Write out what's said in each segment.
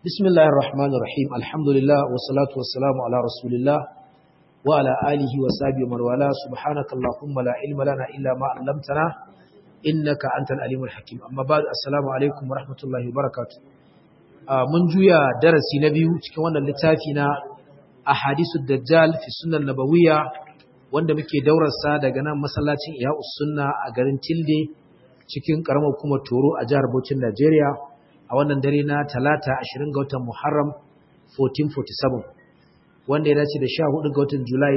بسم الله الرحمن الرحيم الحمد لله والصلاة والسلام على رسول الله وعلى آله وصحبه ومن والاه سبحانك اللهم لا علم لنا إلا ما علمتنا إنك أنت العليم الحكيم أما بعد السلام عليكم ورحمة الله وبركاته من جويا درسي نبي cikin wannan littafi na ahadisu dajjal fi sunan nabawiyya wanda muke daurarsa daga nan masallacin Ihya'us Sunna a garin Tilde cikin karamar kuma Toro a jihar Bauchi Najeriya a wannan dare na talata 20 ga watan Muharram 1447 wanda ya dace da 14 ga watan Julai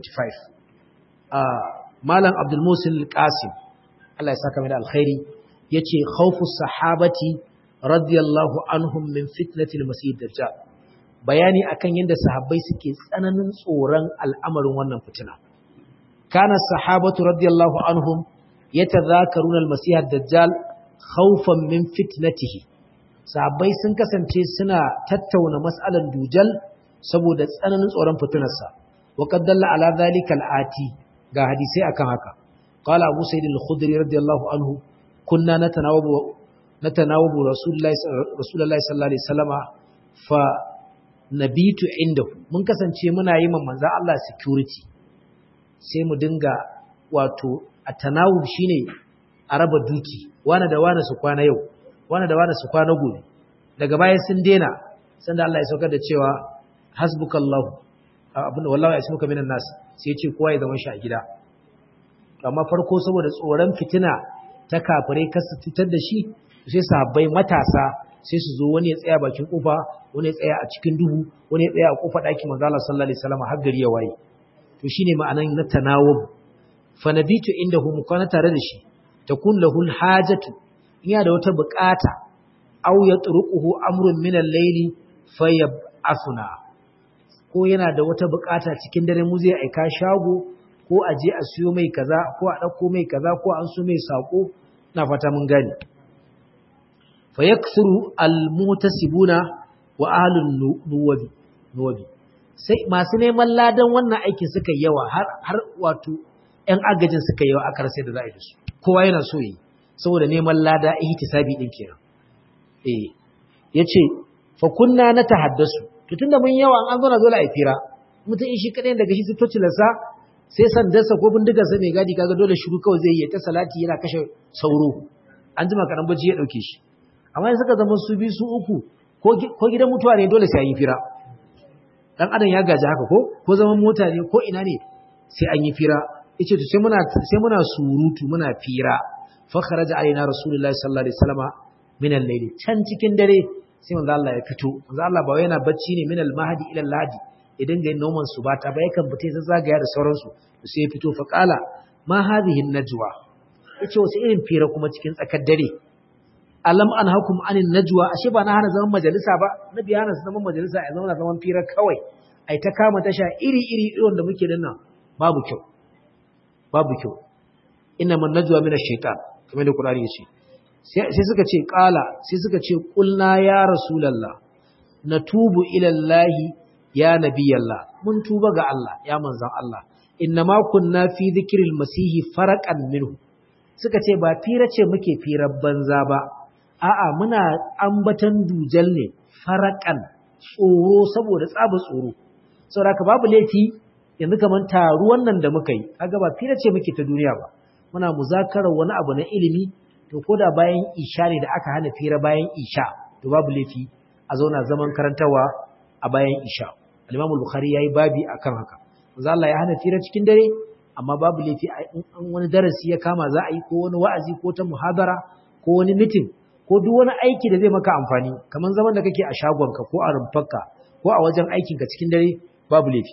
2025 a Malam Abdul Musil Qasim Allah ya saka mai da alkhairi yace khawfu sahabati radiyallahu anhum min fitnatil masih dajjal bayani akan yadda sahabbai suke tsananin tsoron al'amarin wannan fitina kana sahabatu radiyallahu anhum yatadhakaruna al-masih ad-dajjal khawfan min fitnatihi sahabbai sun kasance suna tattauna mas'alan dujal saboda tsananin tsoron fitinarsa wa qad dalla ala dhalika al-ati ga hadisi akan haka qala abu sa'id al-khudri radiyallahu anhu kunna natanawabu natanawabu rasulullahi rasulullahi sallallahu alaihi wasallama fa nabitu indahu mun kasance muna yi man manzo Allah security sai mu dinga wato atanawub shine a raba duki wani da wani su kwana yau wani da wani su kwana gobe daga baya sun dena sanda Allah ya saukar da cewa hasbukallahu abin wallahi ya ismuka minan nas sai ya ce kowa ya zama shi a gida amma farko saboda tsoron fitina ta kafirai kasu fitar da shi sai sahabbai matasa sai su zo wani ya tsaya bakin kofa wani ya tsaya a cikin duhu wani ya tsaya a kofa ɗakin manzo Allah sallallahu alaihi wasallam har gari ya waye to shine ma'anan na tanawub fa nabitu indahu mukana tare da shi takun lahul hajatu iya da wata bukata aw yatruquhu amrun min al-layli fayab'athuna ko yana da wata bukata cikin dare mu zai aika shago ko a je a siyo mai kaza ko a dauko mai kaza ko an so mai sako na fata mun gane fayaksuru al-mutasibuna wa ahlun nuwabi nuwabi sai masu neman ladan wannan aikin suka yawa har har wato ƴan agajin suka yawa aka rasa da za a yi da su kowa yana so yi saboda neman lada ihtisabi din kenan eh yace fa kunna natahaddasu to tunda mun yawa an zo na dole a fira mutum in shi kadai daga shi su tocilarsa sai sandarsa ko bindigarsa mai gadi kaga dole shiru kawai zai yi ta salati yana kashe sauro an jima kaɗan bacci ya ɗauke shi amma in suka zama su biyu su uku ko gidan mutuwa ne dole sai an yi fira dan adam ya gaji haka ko ko zaman mota ne ko ina ne sai an yi fira yace to sai muna sai muna surutu muna fira fa kharaja alaina rasulullahi sallallahu alaihi wasallama min al-layli can cikin dare sai manzo Allah ya fito manzo Allah ba yana bacci ne min al-mahdi ila al-lahdi idan ga noman su ba ta ba yakan fita sai zagaya da sauransu sai ya fito fa qala ma hadhihi an-najwa yace wasu irin fira kuma cikin tsakar dare alam an hakum anin najwa ashe ba na hana zaman majalisa ba nabi hana zaman majalisa ya zauna zaman fira kawai ai ta kama tasha iri iri irin da muke dinnan babu kyau babu kyau inna man najwa min ash-shaytan kamar da Qur'ani yace sai suka ce qala sai suka ce qulna ya rasulullah natubu ila Allah ya nabiyallah mun tuba ga Allah ya manzon Allah inna ma kunna fi dhikril masih faraqan minhu suka ce ba fira ce muke firar banza ba a'a muna ambatan dujal ne farakan tsoro saboda tsaba tsoro saboda ka babu laifi yanzu kaman taruwan nan da muka yi kaga ba fira ce muke ta duniya ba muna muzakarar wani abu na ilimi to koda bayan isha ne da aka hana fira bayan isha to babu laifi a zauna zaman karantawa a bayan isha al-Imam al-Bukhari yayi babi akan haka manzo Allah ya hana fira cikin dare amma babu laifi an wani darasi ya kama za a yi ko wani wa'azi ko ta muhadara ko wani mitin ko duk wani aiki da zai maka amfani kamar zaman da kake a shagonka ko a rumfarka ko a wajen aikinka cikin dare babu laifi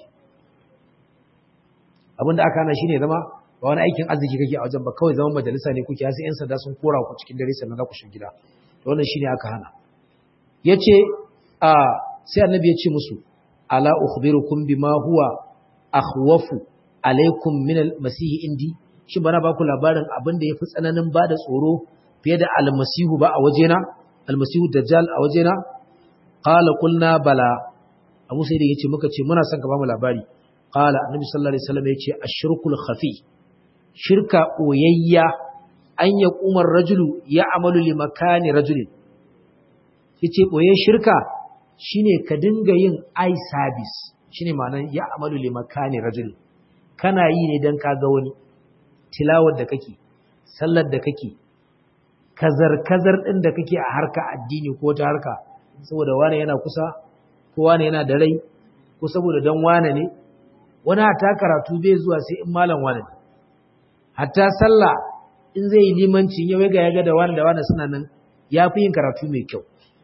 abin da aka hana shine zama ba wani aikin arziki kake a wajen ba kawai zaman majalisa ne kuke sai yan sanda sun kora ku cikin dare sannan za ku shiga gida to wannan shine aka hana yace a sai annabi ya ce musu ala ukhbirukum bima huwa akhwafu alaikum min al-masih indi shin bana ba ku labarin abin da yafi tsananin bada tsoro fiye da almasihu ba a wajena almasihu dajjal a wajena qala qulna bala abu sai da yace muka ce muna son ka ba mu labari qala annabi sallallahu alaihi wasallam yace ashirkul khafi shirka oyayya an ya kumar rajulu ya amalu li makani rajulin yace boye shirka shine ka dinga yin eye service shine ma'anar ya amalu li makani rajul kana yi ne dan ka ga wani tilawar da kake sallar da kake kazar kazar din da kake a harka addini ko ta harka saboda wani yana kusa ko wani yana da rai ko saboda dan wane ne wani hata karatu bai zuwa sai in malam wane ne hatta sallah in zai yi limanci ya ga ya ga da wani da wani suna nan ya fi yin karatu mai kyau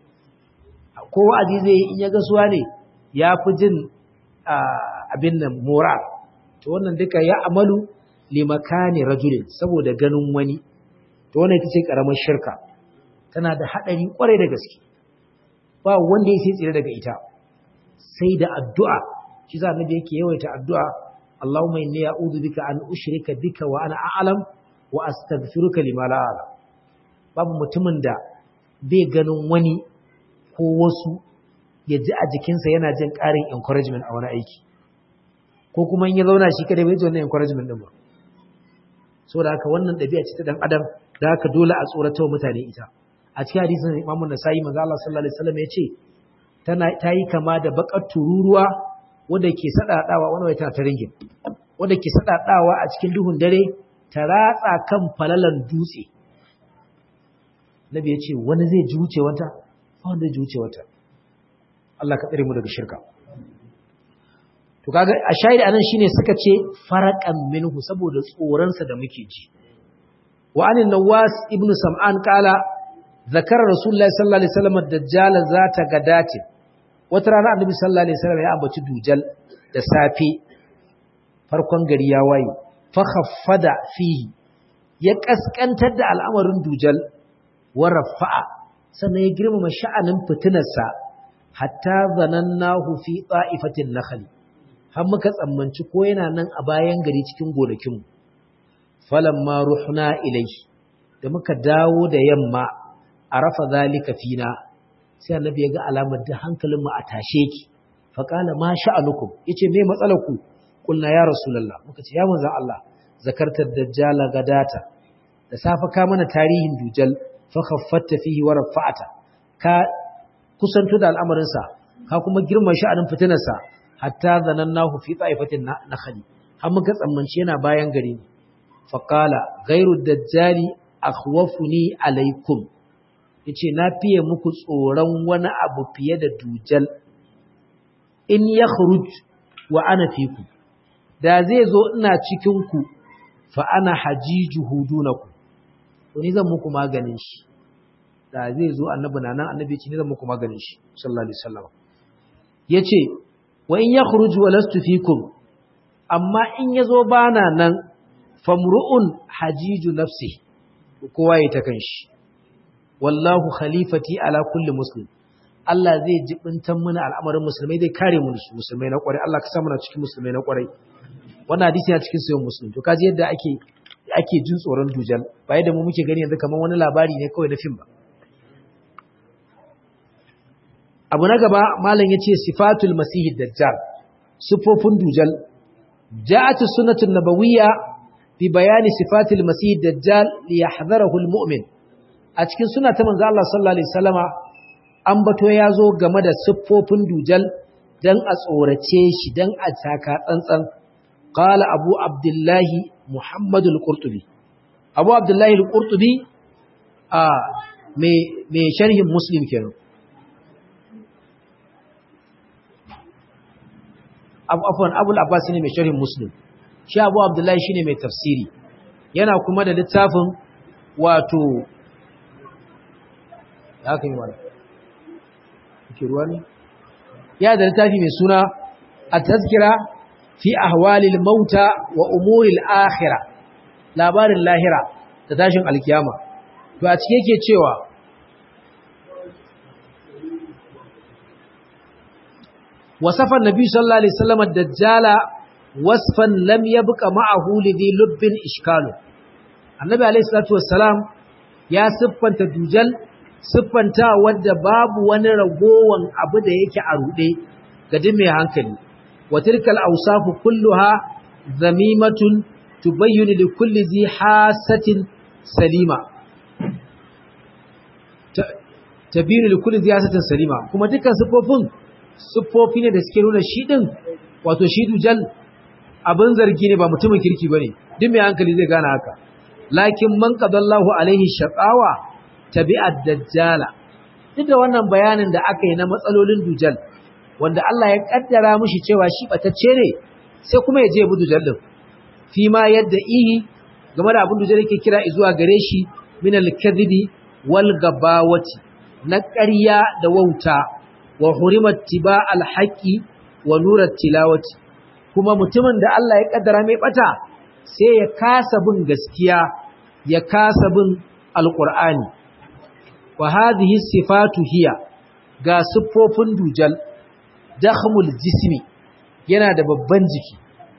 ko wa'azi zai yi in ya ga suwa ne ya fi jin abin nan mora to wannan duka ya amalu limakani rajulin saboda ganin wani to wannan ita ce karamar shirka tana da haɗari kwarai da gaske ba wanda ya sai tsire daga ita sai da addu'a shi za da yake yawaita addu'a Allahumma inni a'udhu bika an ushrika bika wa ana a'lam wa astaghfiruka lima la a'lam babu mutumin da bai ganin wani ko wasu ya ji a jikinsa yana jin ƙarin encouragement a wani aiki ko kuma in ya zauna shi kada bai ji wannan encouragement din ba saboda haka wannan ɗabi'a ce ta dan adam da haka dole a tsorata mutane ita a cikin hadisin Imam Nasa'i manzo Allah sallallahu alaihi wasallam ya ce tana ta yi kama da bakar tururuwa wanda ke sadadawa wani wata ta ringin wanda ke sadadawa a cikin duhun dare ta ratsa kan falalan dutse Nabi ya ce wani zai ji wuce wata ba wanda zai ji wuce wata Allah ka tsare mu daga shirka to kaga a shahidi anan shine suka ce faraqan minhu saboda tsoron sa da muke ji wa anin nawas ibn sam'an kala zakara rasulullahi sallallahu alaihi wasallam ad-dajjal zata gadati wata rana annabi sallallahu alaihi wasallam ya ambaci dujal da safe farkon gari ya waye fa khaffada fihi ya kaskantar da al'amarin dujal wa rafa'a sannan ya girmama sha'anin fitinarsa hatta zanannahu fi ta'ifatin nakhli har muka tsammanci ko yana nan a bayan gari cikin gonakinmu falamma ruhna ilayhi da muka dawo da yamma arafa zalika fina sai annabi ya ga alamar da hankalinmu a tashe ki fa qala ma sha'anukum yace me matsalar ku kulna ya rasulullah muka ce ya manzon Allah zakartar dajjal gadata da safa ka mana tarihin dujal fa khaffatta fihi wa rafa'ata ka kusanto da al'amarin sa ka kuma girman sha'anin fitinar sa hatta zanannahu fi ta'ifatin nakhli har muka tsammanci yana bayan gari ne fa qala ghairu dajjali akhwafuni alaikum yace na fiye muku tsoron wani abu fiye da dujal in yakhruj wa ana fiku da zai zo ina cikin ku fa ana hajijuhu dunakum to ni zan muku maganin shi da zai zo annabi nan annabi ce ni zan muku maganin shi sallallahu alaihi wasallam yace wa in yakhruj wa lastu fikum amma in yazo bana nan famru'un hajiju nafsi kowa ya ta kanshi wallahu khalifati ala kulli muslim Allah zai jibintan mana al'amarin musulmai zai kare mu musulmai na kwarai Allah ka sa muna cikin musulmai na kwarai wannan hadisi yana cikin sayyid muslim to kaji yadda ake ake jin tsoron dujal ba yadda mu muke gani yanzu kamar wani labari ne kawai na fim ba abu na gaba malam yace sifatul masih dajjal sifofin dujal ja'at sunnatun nabawiyya fi bayani sifatul masih dajjal li yahdharahu almu'min a cikin suna ta manzo Allah sallallahu alaihi wasallama an bato yazo game da siffofin dujal dan a tsorace shi dan a taka tsantsan qala abu abdullahi muhammad al-qurtubi abu abdullahi al-qurtubi a me me sharhin muslim kenan abu afwan abul abbas ne mai sharhin muslim shi abu abdullahi shine mai tafsiri yana kuma da littafin wato ya kai wani ke ruwa ne ya da littafi mai suna a tazkira fi ahwalil mauta wa umuril akhira labarin lahira da tashin alkiyama to a cike yake cewa wasafa nabi sallallahu alaihi wasallam ad-dajjala wasfan lam yabqa ma'ahu lidhi lubbin ishkalu annabi alaihi salatu wassalam ya siffanta dujal siffanta wadda babu wani ragowan abu da yake a rude ga duk mai hankali wa tilkal awsafu kulluha zamimatun tubayyinu li kulli zi hasatin salima tabinu li kulli ziyasatin salima kuma dukkan sifofin sifofi ne da suke nuna shi din wato shi dujal abin zargi ne ba mutumin kirki bane duk mai hankali zai gane haka lakin man qadallahu alaihi shaqawa tabi'ad dajjala duk da wannan bayanin da aka yi na matsalolin dujal wanda Allah ya kaddara mishi cewa shi batacce ne sai kuma ya je bu dujal din fi ma yadda ihi game da abin dujal yake kira zuwa gare shi min al-kadhibi wal gabawati na ƙarya da wauta wa hurimat tiba al-haqi wa nurat tilawati kuma mutumin da Allah ya kaddara mai bata sai ya kasa bin gaskiya ya kasa bin alqur'ani wa hadhihi sifatu hiya ga siffofin dujal dakhmul jismi yana da babban jiki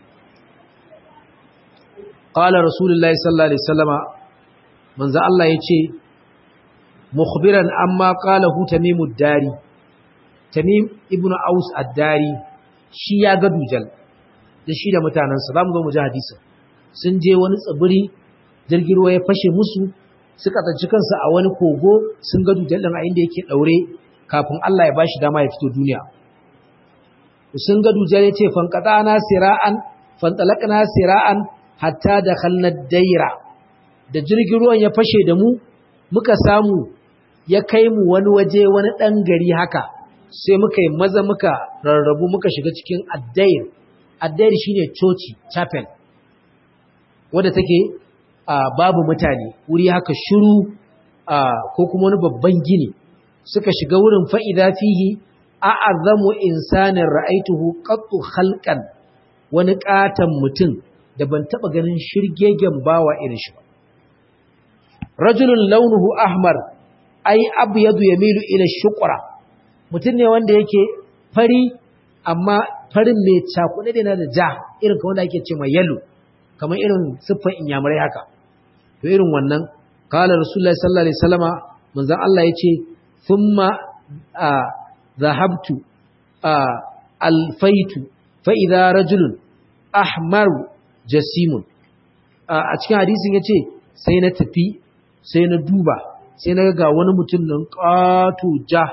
qala rasulullahi sallallahu alaihi wasallama manzo Allah yace mukhbiran amma qala hu tamimud dari tamim ibnu aus ad-dari shi ya ga dujal da shi da mutanansa zamu zo mu ji hadisin sun je wani tsibiri jirgin ruwa ya fashe musu suka tsanci kansu a wani kogo sun ga dujal din a inda yake daure kafin Allah ya bashi dama ya fito duniya sun ga dujal ya ce fanqatana sira'an fantalaqna sira'an hatta dakhalna daira da jirgin ruwan ya fashe da mu muka samu ya kai mu wani waje wani dan gari haka sai muka yi maza muka rarrabu muka shiga cikin addair addair shine coci chapel wadda take babu mutane wuri haka shiru ko kuma wani babban gini suka shiga wurin fa'ida fihi a'azamu insanin ra'aituhu qattu khalqan wani katan mutum da ban taba ganin shirgegen bawa irin shi ba rajulun launuhu ahmar ai abyadu yamilu ila shuqra mutum ne wanda yake fari amma farin mai cakuɗe da da ja irin kamar da ake ce mai yalo kamar irin siffan inyamurai haka to irin wannan kala rasulullahi sallallahu alaihi wasallama manzon Allah yace thumma zahabtu alfaitu fa idza rajulun ahmar jasimun a cikin hadisin yace sai na tafi sai na duba sai na ga wani mutum nan ƙato ja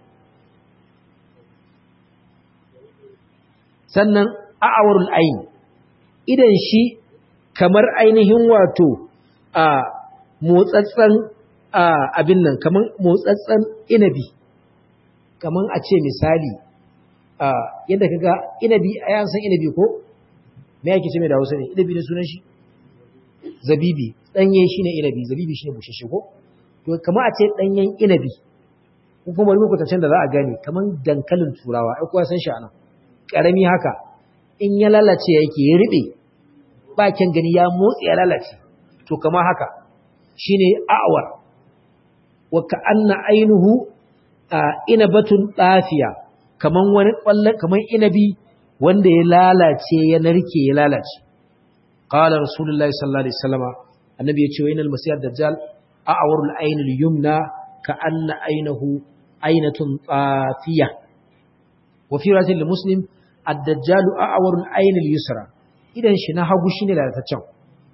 sannan a'awarul ayin idan shi kamar ainihin wato a motsatsen abin nan kamar motsatsen inabi kamar a ce misali yadda kaga inabi a yan san inabi ko me yake ce mai da hausa ne inabi ne sunan shi zabibi danye shine inabi zabibi shine bushashe ko to kamar a ce danyen inabi ko kuma wani kwatancen da za a gane kamar dankalin turawa ai kowa san shi anan karami haka in ya lalace yake ya riɓe bakin gani ya motsi ya lalace to kama haka shine a'war wa ka'anna ainuhu inabatun dafiya kaman wani kwalle kaman inabi wanda ya lalace ya narke ya lalace qala rasulullahi sallallahu alaihi wasallam annabi ya ce wa inal masih dajjal a'warul ainul yumna ka'anna ainahu ainatun dafiya wa fi riwayatin muslim ad-dajjalu a'warul ayn al-yusra idan shi na hagu shine lalataccen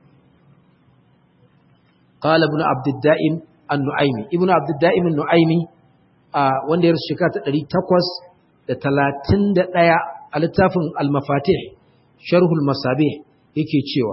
qala ibn abd ad-da'im an-nu'aymi ibn abd ad-da'im an-nu'aymi wanda ya rusu shekara ta 831 a littafin al-mafatih sharh al-masabih yake cewa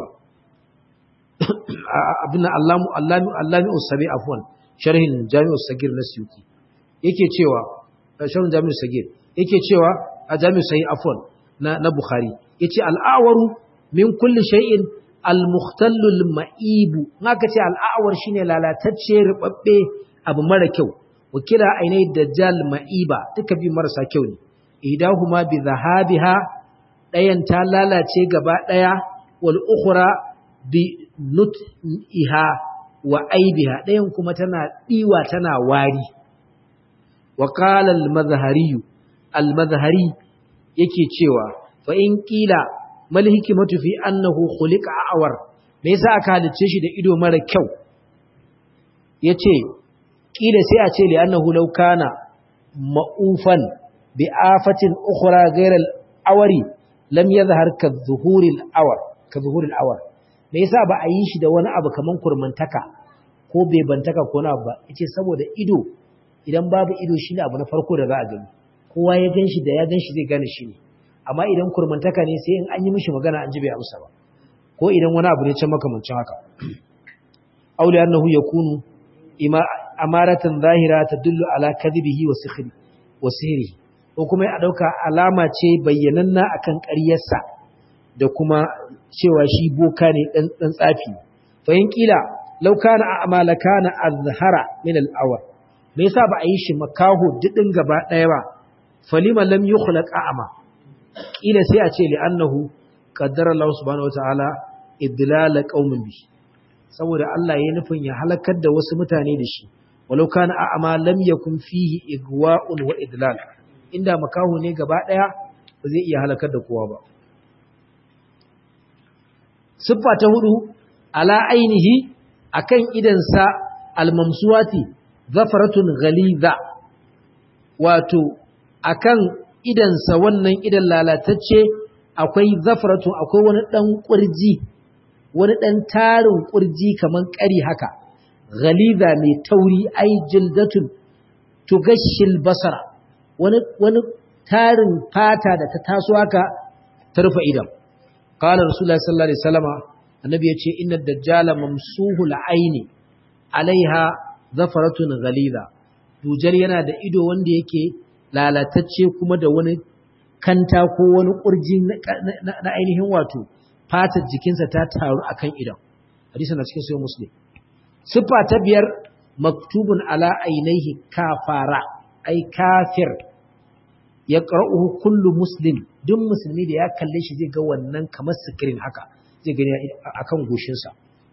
abin allamu allami allami usabi afwan sharhin jami'us sagir na suyuti yake cewa sharhin jami'us sagir yake cewa a jami'u sai afwan na na bukhari yace al'awaru min kulli shay'in al-mukhtallu al-ma'ibu naka ce al'awar shine lalatacce rubabbe abu mara kyau wakila ainai dajjal ma'iba duka bi marasa kyau ne idahuma bi dhahabiha dayan ta lalace gaba daya wal ukhra bi nut'iha wa aibiha dayan kuma tana diwa tana wari wa qala al-madhhari al-madhhari yake cewa fa in qila mal hikmatu fi annahu khuliqa awar me yasa aka halice shi da ido mara kyau yace kila sai a ce li annahu law kana ma'ufan bi afatin ukhra ghayra al-awari lam yadhhar ka dhuhuril awar ka dhuhuril awar me yasa ba a yi shi da wani abu kaman kurmantaka ko bebantaka ko na ba yace saboda ido idan babu ido shine abu na farko da za a gani kowa ya ganshi da ya ganshi zai gane shi ne amma idan kurmantaka ne sai in an yi mishi magana an ji bai amsa ba ko idan wani abu ne can makamancin haka auli annahu yakunu ima amaratan zahira tadullu ala kadhibihi wa sikhri wa sihri ko kuma ya dauka alama ce bayyananna akan ƙaryarsa da kuma cewa shi boka ne dan dan tsafi fa in kila law kana a'mala kana azhara min al-awwal me yasa ba a yi shi makaho didin gaba daya ba falima lam yukhlaq a'ma kila sai a ce li annahu qaddara Allah subhanahu wataala idlala qaumin bi saboda Allah ya nufin ya halakar da wasu mutane da shi walau kana a'ma lam yakun fihi igwa'un wa idlal inda makaho ne gaba daya ba zai iya halakar da kowa ba siffa ta hudu ala ainihi akan idansa almamsuwati zafaratun ghaliza wato akan idansa wannan idan lalatacce akwai zafaratun akwai wani dan kurji wani dan tarin kurji kaman kari haka ghaliza mai tauri ai jildatun tugashil basara wani wani tarin fata da ta taso haka ta rufe idan qala rasulullahi sallallahu alaihi wasallama annabi yace inna dajjala mamsuhul aini alaiha zafaratun ghaliza dujar yana da ido wanda yake lalatacce kuma da wani kanta ko wani kurji na ainihin wato fatar jikinsa ta taru akan idan hadisi na cikin sahih muslim sifa ta biyar maktubun ala ainihi kafara ai kafir ya ƙar'uhu kullu muslim duk musulmi da ya kalle shi zai ga wannan kamar sikirin haka zai gani a kan goshinsa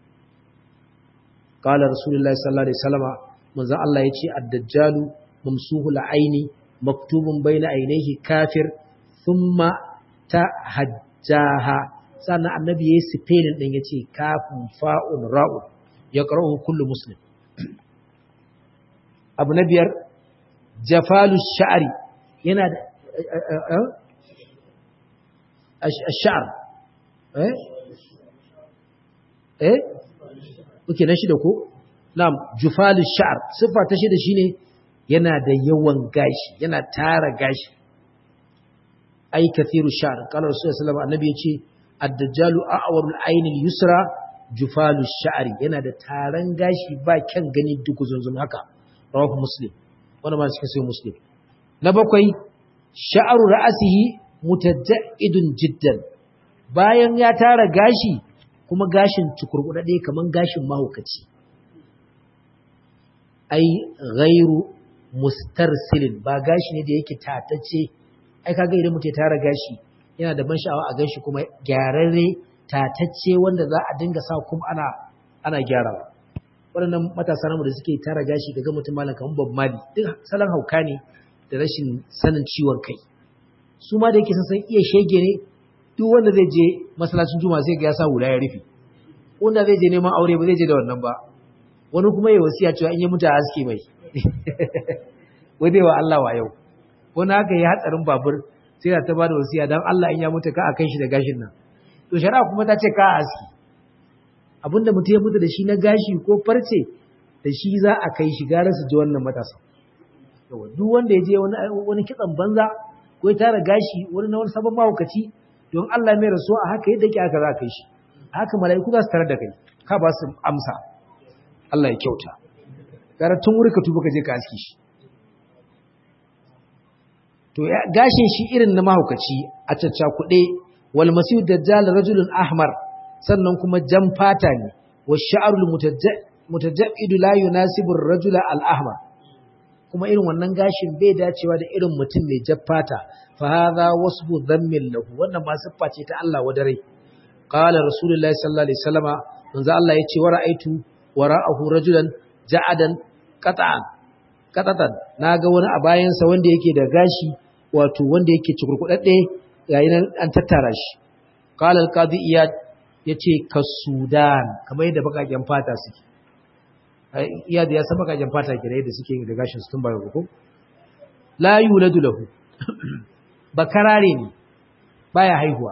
ƙalar rasulullahi sallallahu alaihi salama manzan Allah ya ce addajjalu mamsuhu la'aini maktubun bai na ainihi kafir thumma ta hajjaha sannan annabi ya yi sifenin ɗin ya ce kafin fa'un ra'un ya ƙar'uhu kullu muslim abu na biyar jafalu sha'ari yana da sha'ar eh eh kuke na shida ko na'am jufalu sha'ar sifa ta shida shine yana da yawan gashi yana tara gashi ai kathiru sha'ar qala rasulullahi sallallahu alaihi wasallam annabi yace ad-dajjalu a'warul ayni al-yusra jufalu sha'ari yana da taran gashi ba kyan gani duk zunzum haka rawahu muslim wannan ma cikin sai muslim na bakwai sha'aru ra'asihi mutajjidun jiddan bayan ya tara gashi kuma gashin cukurkudade kaman gashin mahaukaci ai ghairu mustarsilin ba gashi ne da yake tatacce ai kaga idan mutum ya tara gashi yana da ban sha'awa a ganshi kuma gyararre tatacce wanda za a dinga sa kuma ana ana gyarawa waɗannan matasa namu da suke tara gashi daga mutum malam kamar Bob Marley duk salon hauka ne da rashin sanin ciwon kai su ma da yake san iya shege ne duk wanda zai je masallacin juma'a sai ga ya sa hula ya rufe wanda zai je neman aure ba zai je da wannan ba wani kuma ya wasiya cewa in ya mutu a haske mai wai wa Allah wa yau wani haka ya hatsarin babur sai da ta ba da wasiya don Allah in ya mutu ka a kai shi da gashin nan to shari'a kuma ta ce ka a haske abinda mutum ya mutu da shi na gashi ko farce da shi za a kai shi gara su ji wannan matasa duk wanda ya je wani kitsan banza ko ya tara gashi wani na wani sabon mahaukaci don Allah mai rasuwa a haka yadda ke aka za kai shi haka mala'iku za su tarar da kai ka ba su amsa Allah ya kyauta gara tun wuri ka tuba ka je ka aski shi to gashin shi irin na mahaukaci a cacca kuɗe wal masihu dajjal rajulun ahmar sannan kuma jan fata ne wa sha'arul mutajaddidu la yunasibu ar-rajula al-ahmar kuma irin wannan gashin bai dacewa da irin mutum mai jaffata fa hadha wasfu dhammin lahu wannan ma siffa ce ta Allah wadare qala rasulullahi sallallahu alaihi wasallama manzo Allah yace wa ra'aitu wara'ahu rajulan ja'adan qata'an qatatan naga wani a bayan sa wanda yake da gashi wato wanda yake cikurkudadde yayin nan an tattara shi qala al-qadi iyad yace ka sudan kamar yadda bakaken fata suke iya da ya san bakajen fata ke da yadda suke da gashin su tun bayan ko la yuladu lahu bakarare ne baya haihuwa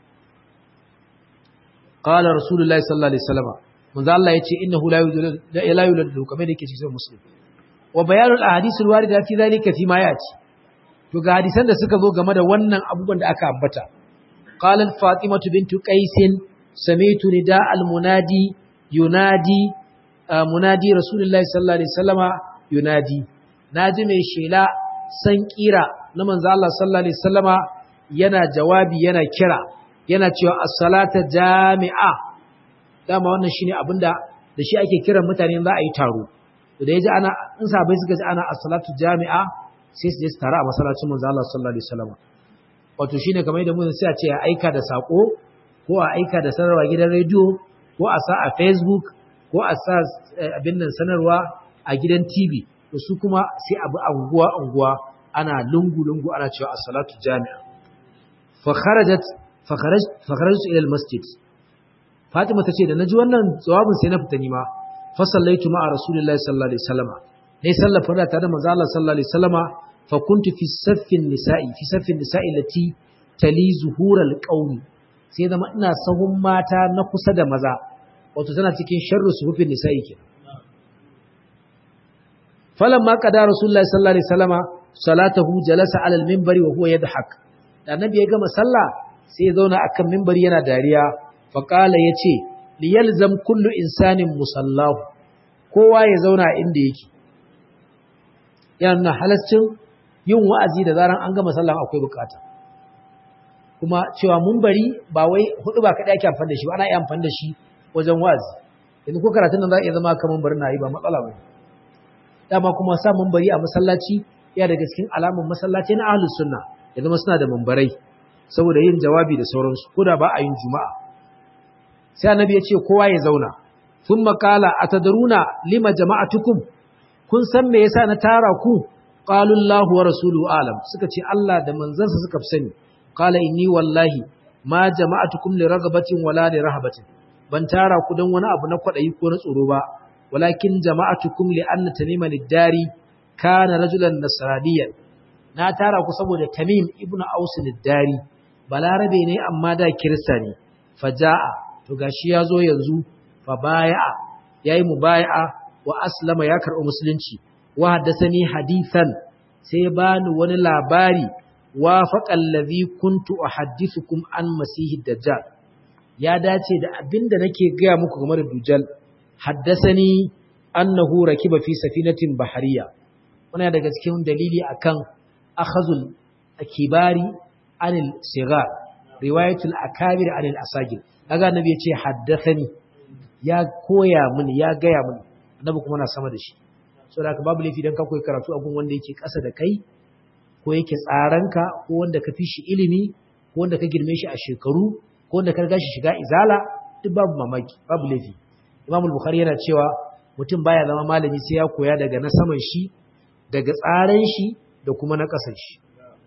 qala rasulullahi sallallahu alaihi wasallam manzo Allah yace innahu la yuladu la yuladu lahu kamar yake cikin muslim wa bayanul ahadithul warida fi zalika fi ma yati to ga hadisan da suka zo game da wannan abubuwan da aka ambata qalat fatimatu bintu qais sami'tu nida al munadi yunadi munadi rasulullahi sallallahu alaihi wasallama yunadi naji mai shela san kira na manzo Allah sallallahu alaihi wasallama yana jawabi yana kira yana cewa as-salata jami'a dama wannan shine abinda da shi ake kiran mutane za a yi taro da yaji ana in sabai suka ji ana as-salatu jami'a sai su je su tare a masallacin manzo Allah sallallahu alaihi wasallam wato shine kamar yadda mun sai a ce a aika da sako ko a aika da sanarwa gidan rediyo ko a sa a Facebook ko a sa abin nan sanarwa a gidan TV to su kuma sai abu anguwa anguwa ana lungu lungu ana cewa as-salatu jami'a fa kharajat fa kharaj fa kharajtu ila al-masjid Fatima tace da naji wannan jawabin sai na fita ni ma fa sallaitu ma'a rasulillahi sallallahu alaihi wasallam ne sallar farda tare da manzo Allah sallallahu alaihi wasallama fa kuntu fi saffin nisa'i fi saffin nisa'i lati tali zuhural qaumi sai zama ina sahun mata na kusa da maza wato tana cikin sharru suhufin nisa'i ke falamma qada rasulullahi sallallahu alaihi wasallama salatahu jalasa ala al-minbari wa huwa yadhak da annabi ya gama sallah sai ya zauna akan minbari yana dariya fa qala yace liyalzam kullu insanin musallahu kowa ya zauna inda yake yana nuna halascin yin wa'azi da zaran an gama sallan akwai bukata kuma cewa mun bari ba wai hudu ba kaɗai ake amfani da shi ba ana iya amfani da shi wajen wa'azi yanzu ko karatun nan za a iya zama kamar bari na yi ba matsala ba dama kuma sa mun bari a masallaci ya daga cikin alamun masallaci na ahlus sunna ya zama suna da mambarai saboda yin jawabi da sauransu ko da ba a yin juma'a sai annabi ya ce kowa ya zauna thumma qala atadaruna lima jama'atukum kun san me yasa na tara ku qalu Allahu wa rasuluhu alam suka ce Allah da manzansa suka fi sani qala inni wallahi ma jama'atukum li ragabatin wala li rahabatin ban tara ku dan wani abu na kwadayi ko na tsoro ba walakin jama'atukum li anna tamima lid-dari kana rajulan nasraniyan na tara ku saboda tamim ibnu aus lid-dari balarabe ne amma da kirista ne faja'a to gashi yazo yanzu fa bai'a yayi mubaya'a wa aslama ya karɓi musulunci wa haddasani hadithan sai bani wani labari wa faqal ladhi kuntu uhaddithukum an masihid dajjal ya dace da abinda nake gaya muku game da dujal haddasani annahu rakiba fi safinatin bahariya wannan daga cikin dalili akan akhazul akibari anil sigar riwayatul akabir anil asagir kaga annabi ya ce haddathani ya koya mini ya gaya mini annabi kuma na sama da shi saboda haka babu laifi dan ka koyi karatu a gun wanda yake ƙasa da kai ko yake tsaranka ko wanda ka fi shi ilimi ko wanda ka girme shi a shekaru ko wanda ka riga shi shiga izala duk babu mamaki babu laifi Imam Bukhari yana cewa mutum baya zama malami sai ya koya daga na saman shi daga tsaran shi da kuma na ƙasan shi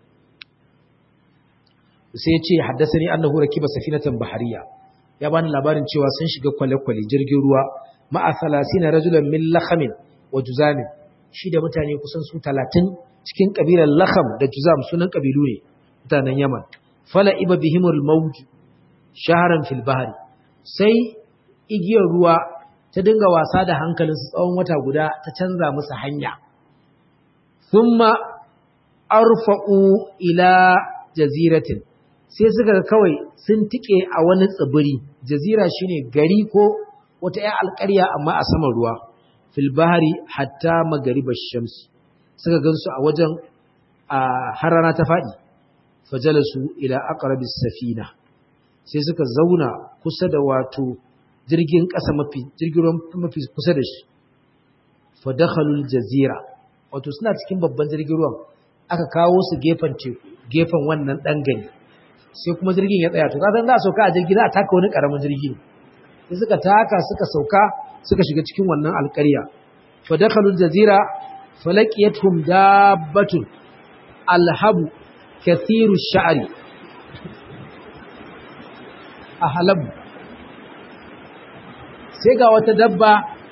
sai ya ce haddasani annahu rakiba safinatan bahariya ya bani labarin cewa sun shiga kwale-kwale jirgin ruwa ma'a 30 rajulan min lakhamin wa juzamin shi da mutane kusan su 30 cikin kabilar lakham da juzam sunan kabilu ne mutanen Yaman fala iba bihimul mawj shaharan fil bahri sai igiyar ruwa ta dinga wasa da hankalinsu tsawon wata guda ta canza musu hanya thumma arfa'u ila jaziratin sai suka ga kawai sun tike a wani tsibiri jazira shine gari ko wata ƴan alƙarya amma a saman ruwa fil bahri hatta magariba shams suka gansu a wajen a harana ta faɗi fajalasu ila aqrabis safina sai suka zauna kusa da wato jirgin ƙasa mafi jirgin mafi kusa da shi fa dakhalul jazira wato suna cikin babban jirgin ruwan aka kawo su gefen teku gefen wannan dan gani sai kuma jirgin ya tsaya to kasan za a sauka a jirgi za a taka wani karamin jirgi sai suka taka suka sauka suka shiga cikin wannan alƙarya fa dakhalul jazira falaqiyatuhum dabbatun alhabu kathiru sha'ri ahlabu sai ga wata dabba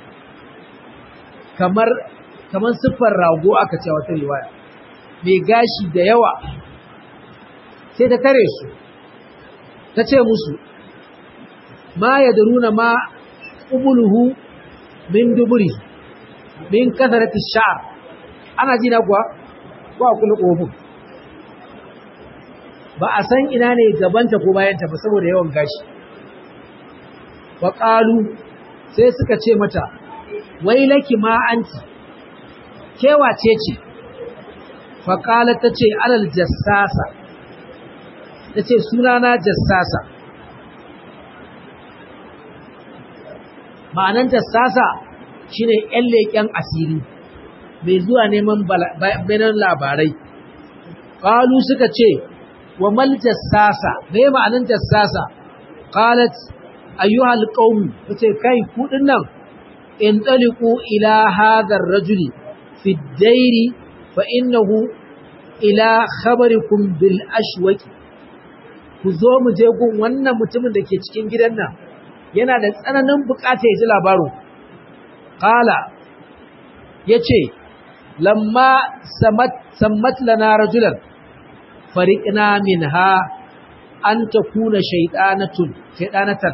kamar kamar siffar rago aka ce wata riwaya mai gashi da yawa sai ta tare su ta ce musu ma ya daruna ma ƙubuluhu min duburi min kasarati sha'ar ana ji na kuwa ko a kula kofin ba a san ina ne gabanta ko bayanta ba saboda yawan gashi wa qalu sai suka ce mata wailaki ma anti kewace ce fa qala tace alal jassasa tace sunana jassasa ma'anan jassasa shine ƴan leƙen asiri mai zuwa neman bayanan labarai qalu suka ce wa mal jassasa me ma'anan jassasa qalat ayyuhal qaum kace kai ku dinnan in taliqu ila hadha ar-rajuli fi ad-dairi fa innahu ila khabarikum bil ashwaq ku zo mu je gun wannan mutumin da ke cikin gidan nan yana da tsananin bukata ya ji labarin qala yace lamma samat sammat lana rajulan fariqna minha an takuna shaytanatun shaytanatan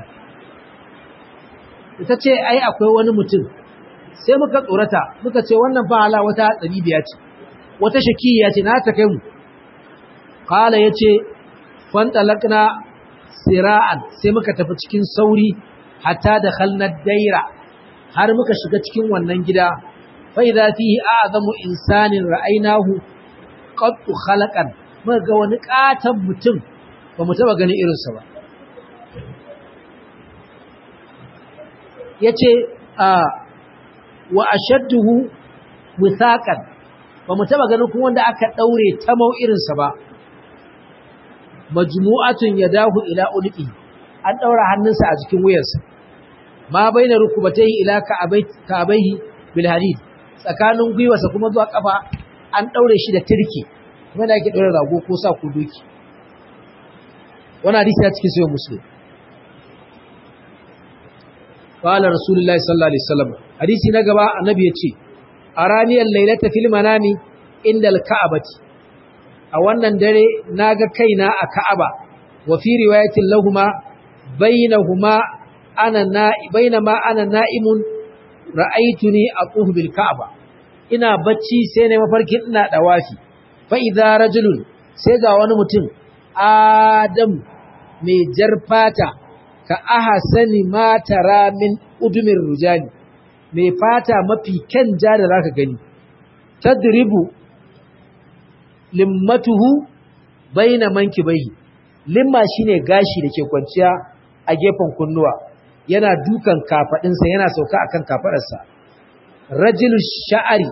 ita ce ai akwai wani mutum sai muka tsorata muka ce wannan fa hala wata biya ce wata shakiya ce na ta kai mu qala yace fantalaqna sira'an sai muka tafi cikin sauri hatta da khalnad daira har muka shiga cikin wannan gida fa idza fihi a'zamu insanin ra'aynahu qad khalaqan muka ga wani katan mutum ba mu taba ganin irinsa ba yace a wa ashadduhu withaqan ba mu taba ganin kuma wanda aka daure ta mau irinsa ba majmu'atun yadahu ila ulqi an daura hannunsa a cikin wuyarsa ma baina rukubatayhi ila ka'abaihi bil hadid tsakanin gwiwarsa kuma zuwa kafa an daure shi da tirki kuma da ake daure rago ko sa ku doki wannan hadisi ya cikin sahih muslim qala rasulullahi sallallahu alaihi wasallam hadisi na gaba annabi yace araniyal laylata fil manami indal ka'abati a wannan dare naga kaina a ka'aba wa fi riwayatin lahumma bainahuma ana na bainama ana na'imun ra'aytuni aquhu bil ka'aba ina bacci sai ne mafarkin ina dawafi fa idza rajulun sai ga wani mutum adam mai jarfata ka ahsani ma tara min udumir rujani mai fata mafi kyan ja da zaka gani tadribu limmatuhu baina mankibaihi limma shine gashi da ke kwanciya a gefen kunnuwa yana dukan kafadinsa yana sauka akan kafadarsa rajulu sha'ari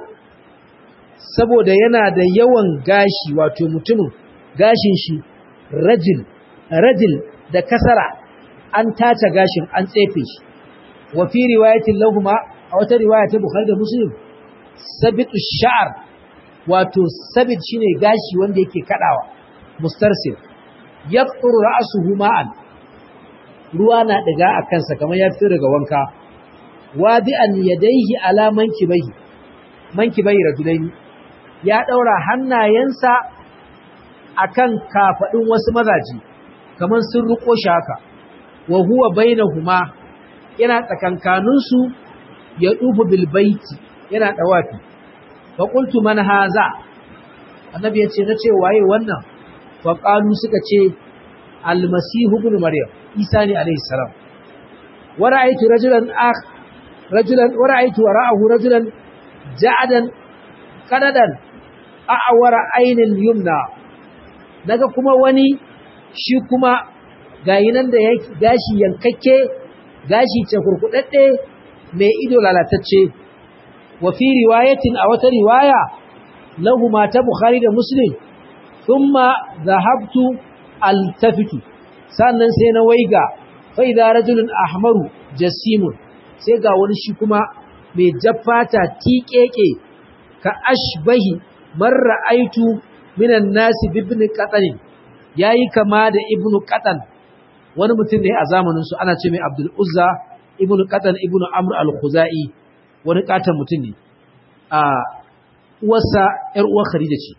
saboda yana da yawan gashi wato mutumin gashin shi rajul rajul da kasara an tace gashin an tsefe shi wa fi riwayatin lahuma a wata riwaya ta Bukhari da Muslim sabitu sha'r wato sabit shine gashi wanda yake kadawa mustarsil yaqturu ra'suhu ma'an ruwa na daga a kansa kamar ya fito daga wanka wadi'an yadayhi ala mankibayhi mankibayhi rajulaini ya daura hannayensa akan kafadin wasu mazaji kamar sun ruko shi haka wa huwa bainahuma yana tsakankaninsu ya dufu bil baiti yana dawafi fa qultu man haza annabi yace nace waye wannan fa qalu suka ce almasihu ibn maryam isa ne alayhi salam wa ra'aytu rajulan akh rajulan wa ra'aytu wara'ahu rajulan ja'adan qadadan a'wara aynil yumna daga kuma wani shi kuma gayi nan da gashi yankakke gashi ce kurkudadde mai ido lalatacce wa fi riwayatin a wata riwaya lahu ma ta bukhari da muslim thumma dhahabtu altafitu sannan sai na waiga fa idza rajulun ahmaru jasimun sai ga wani shi kuma mai jaffata tiƙeƙe ka ashbahi man ra'aitu minan nasi bibni qatan yayi kama da ibnu qatan wani mutum ne a zamanin su ana ce mai abdul uzza ibnu qatan ibnu amr al-khuzai wani katan mutum ne a uwarsa yar uwar khadija ce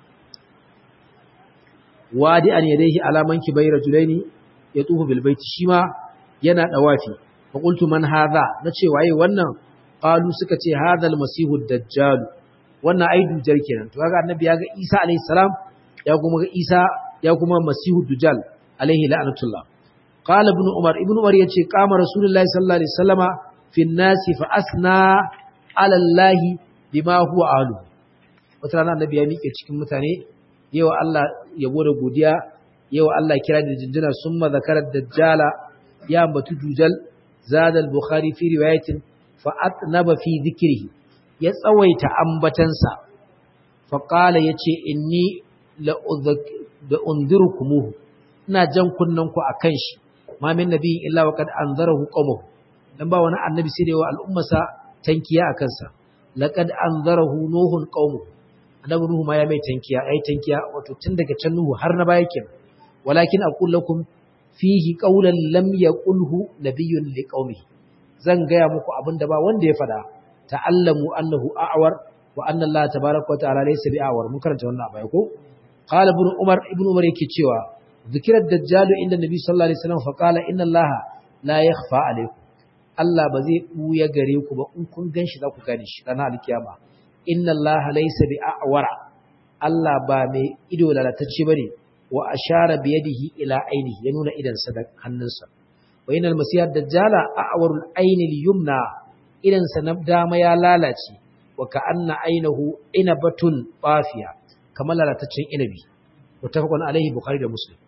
wadi an yadayhi alaman kibai rajulaini yatufu bil baiti shima yana dawafi fa qultu man hadha nace waye wannan qalu suka ce hadha al masihu dajjal wannan ai dujal kenan to kaga annabi ya ga Isa alaihi salam ya kuma ga Isa ya kuma masihu dujal alaihi la'natullah qala ibn umar ibn umar yace qama rasulullahi sallallahu alaihi wasallama fi nasi fa asna ala allah bima huwa alu wata rana annabi ya miƙe cikin mutane yawa Allah yabo da godiya yawa Allah kira da jinjina summa zakara dajjala ya ambatu dujal zada al-bukhari fi riwayatin fa atnaba fi dhikrihi ya tsawaita ambatansa fa qala yace inni la da unzirukumuhu ina jan kunnan ku akan shi ma min nabiyin illa wa qad anzarahu qawmuhu dan ba wani annabi sai da yawa al'ummarsa tankiya akan sa laqad anzarahu nuhun qawmuhu annabi nuhu ma ya mai tankiya ai tankiya wato tun daga can nuhu har na baya kin walakin aqul lakum fihi qawlan lam yaqulhu nabiyyun liqaumihi zan gaya muku abinda ba wanda ya fada ta'allamu annahu a'war wa anna Allah tabaaraka wa ta'ala laysa bi'awar mun karanta wannan abaya ko qala ibn umar ibn umar yake cewa zikirar dajjalu inda nabi sallallahu alaihi wasallam fa qala inna Allah la yakhfa alaykum Allah ba zai buya gare ku ba in kun ganshi za ku gane shi ranar alkiyama inna Allah laysa bi'awara Allah ba mai ido lalatacce bane wa ashara bi yadihi ila ainihi ya nuna idan sa da hannunsa wa inal masih dajjala a'warul ayni al-yumna idan sa na dama ya lalace wa ka'anna ainahu inabatun bafiya kamar lalataccen inabi mutafaqun alaihi bukhari da muslim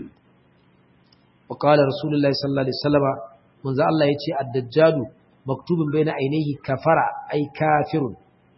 wa qala rasulullahi sallallahu alaihi wasallam manzo Allah yace ad-dajjalu maktubun baina ainihi kafara ay kafirun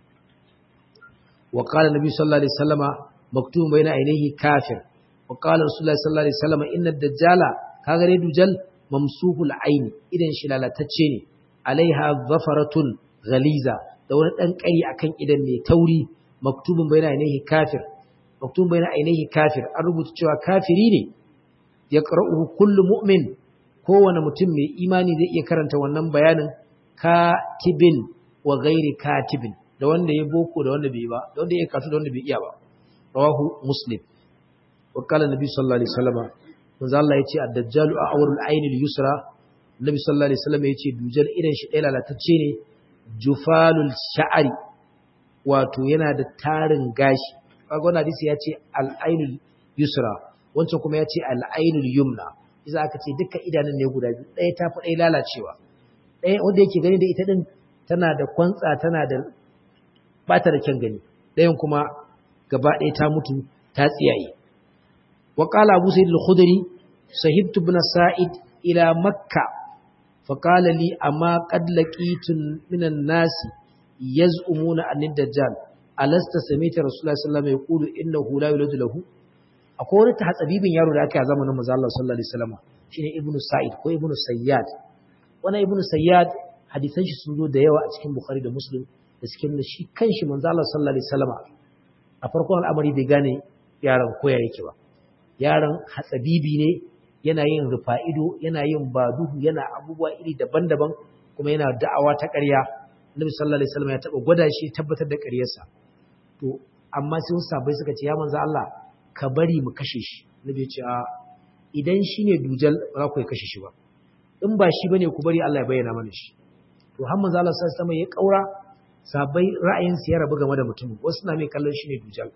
wa qala nabi sallallahu alaihi wasallam maktubun baina ainihi kafir wa qala rasulullahi sallallahu alaihi wasallam inna ad-dajjala kaga dai dujal mamsuhul aini idan shi lalatacce ne alaiha zafaratun ghaliza da wani dan kari akan idan mai tauri maktubun baina ainihi kafir maktubun baina ainihi kafir an rubuta cewa kafiri ne ya qara'uhu kullu mu'min kowane mutum mai imani zai iya karanta wannan bayanin katibin wa ghairi katibin da wanda ya boko da wanda bai ba da wanda ya kasu da wanda bai iya ba rawahu muslim wa qala nabi sallallahu alaihi wasallam manzo Allah yace ad-dajjalu a'warul aynil yusra nabi sallallahu alaihi wasallam yace dujal idan shi ɗaya lalatacce ne jufalul sha'ari wato yana da tarin gashi kaga wannan hadisi yace al-aynul yusra wancan kuma yace al-aynul yumna idan aka ce dukkan idanun ne guda biyu ɗaya tafi ɗaya lalacewa ɗaya wanda yake gani da ita din tana da kwantsa tana da bata da kyan gani ɗayan kuma gaba ɗaya ta mutu ta tsiyaye وقال أبو سيد الخدري سهبت بن سائد إلى مكة فقال لي أما قد لقيت من الناس يزعمون أن الدجال ألست سميت رسول الله صلى الله عليه وسلم يقول إنه لا يولد له akwai wani tahatsabibin yaro da aka zamanin manzo Allah sallallahu alaihi wasallam shine ibnu sa'id ko ibnu sayyad wannan ibnu sayyad hadisan shi sun zo da yawa a cikin bukhari da muslim da cikin shi kanshi manzo Allah sallallahu alaihi wasallam a farkon al'amari bai gane yaron koya yake ba yaron hatsabibi ne yana yin rufa'ido yana yin baduhu yana abubuwa iri daban-daban kuma yana da'awa ta ƙarya Nabi sallallahu alaihi wasallam ya taba gwada shi tabbatar da ƙaryarsa to amma sai wasu sabai suka ce ya manzo Allah ka bari mu kashe shi Nabi ya ce a idan shine dujal ba za ku kashe shi ba in ba shi bane ku bari Allah ya bayyana mana shi to har manzo Allah sallallahu alaihi wasallam ya kaura sabai ra'ayin su ya rabu game da mutum wasu na mai kallon shi ne dujal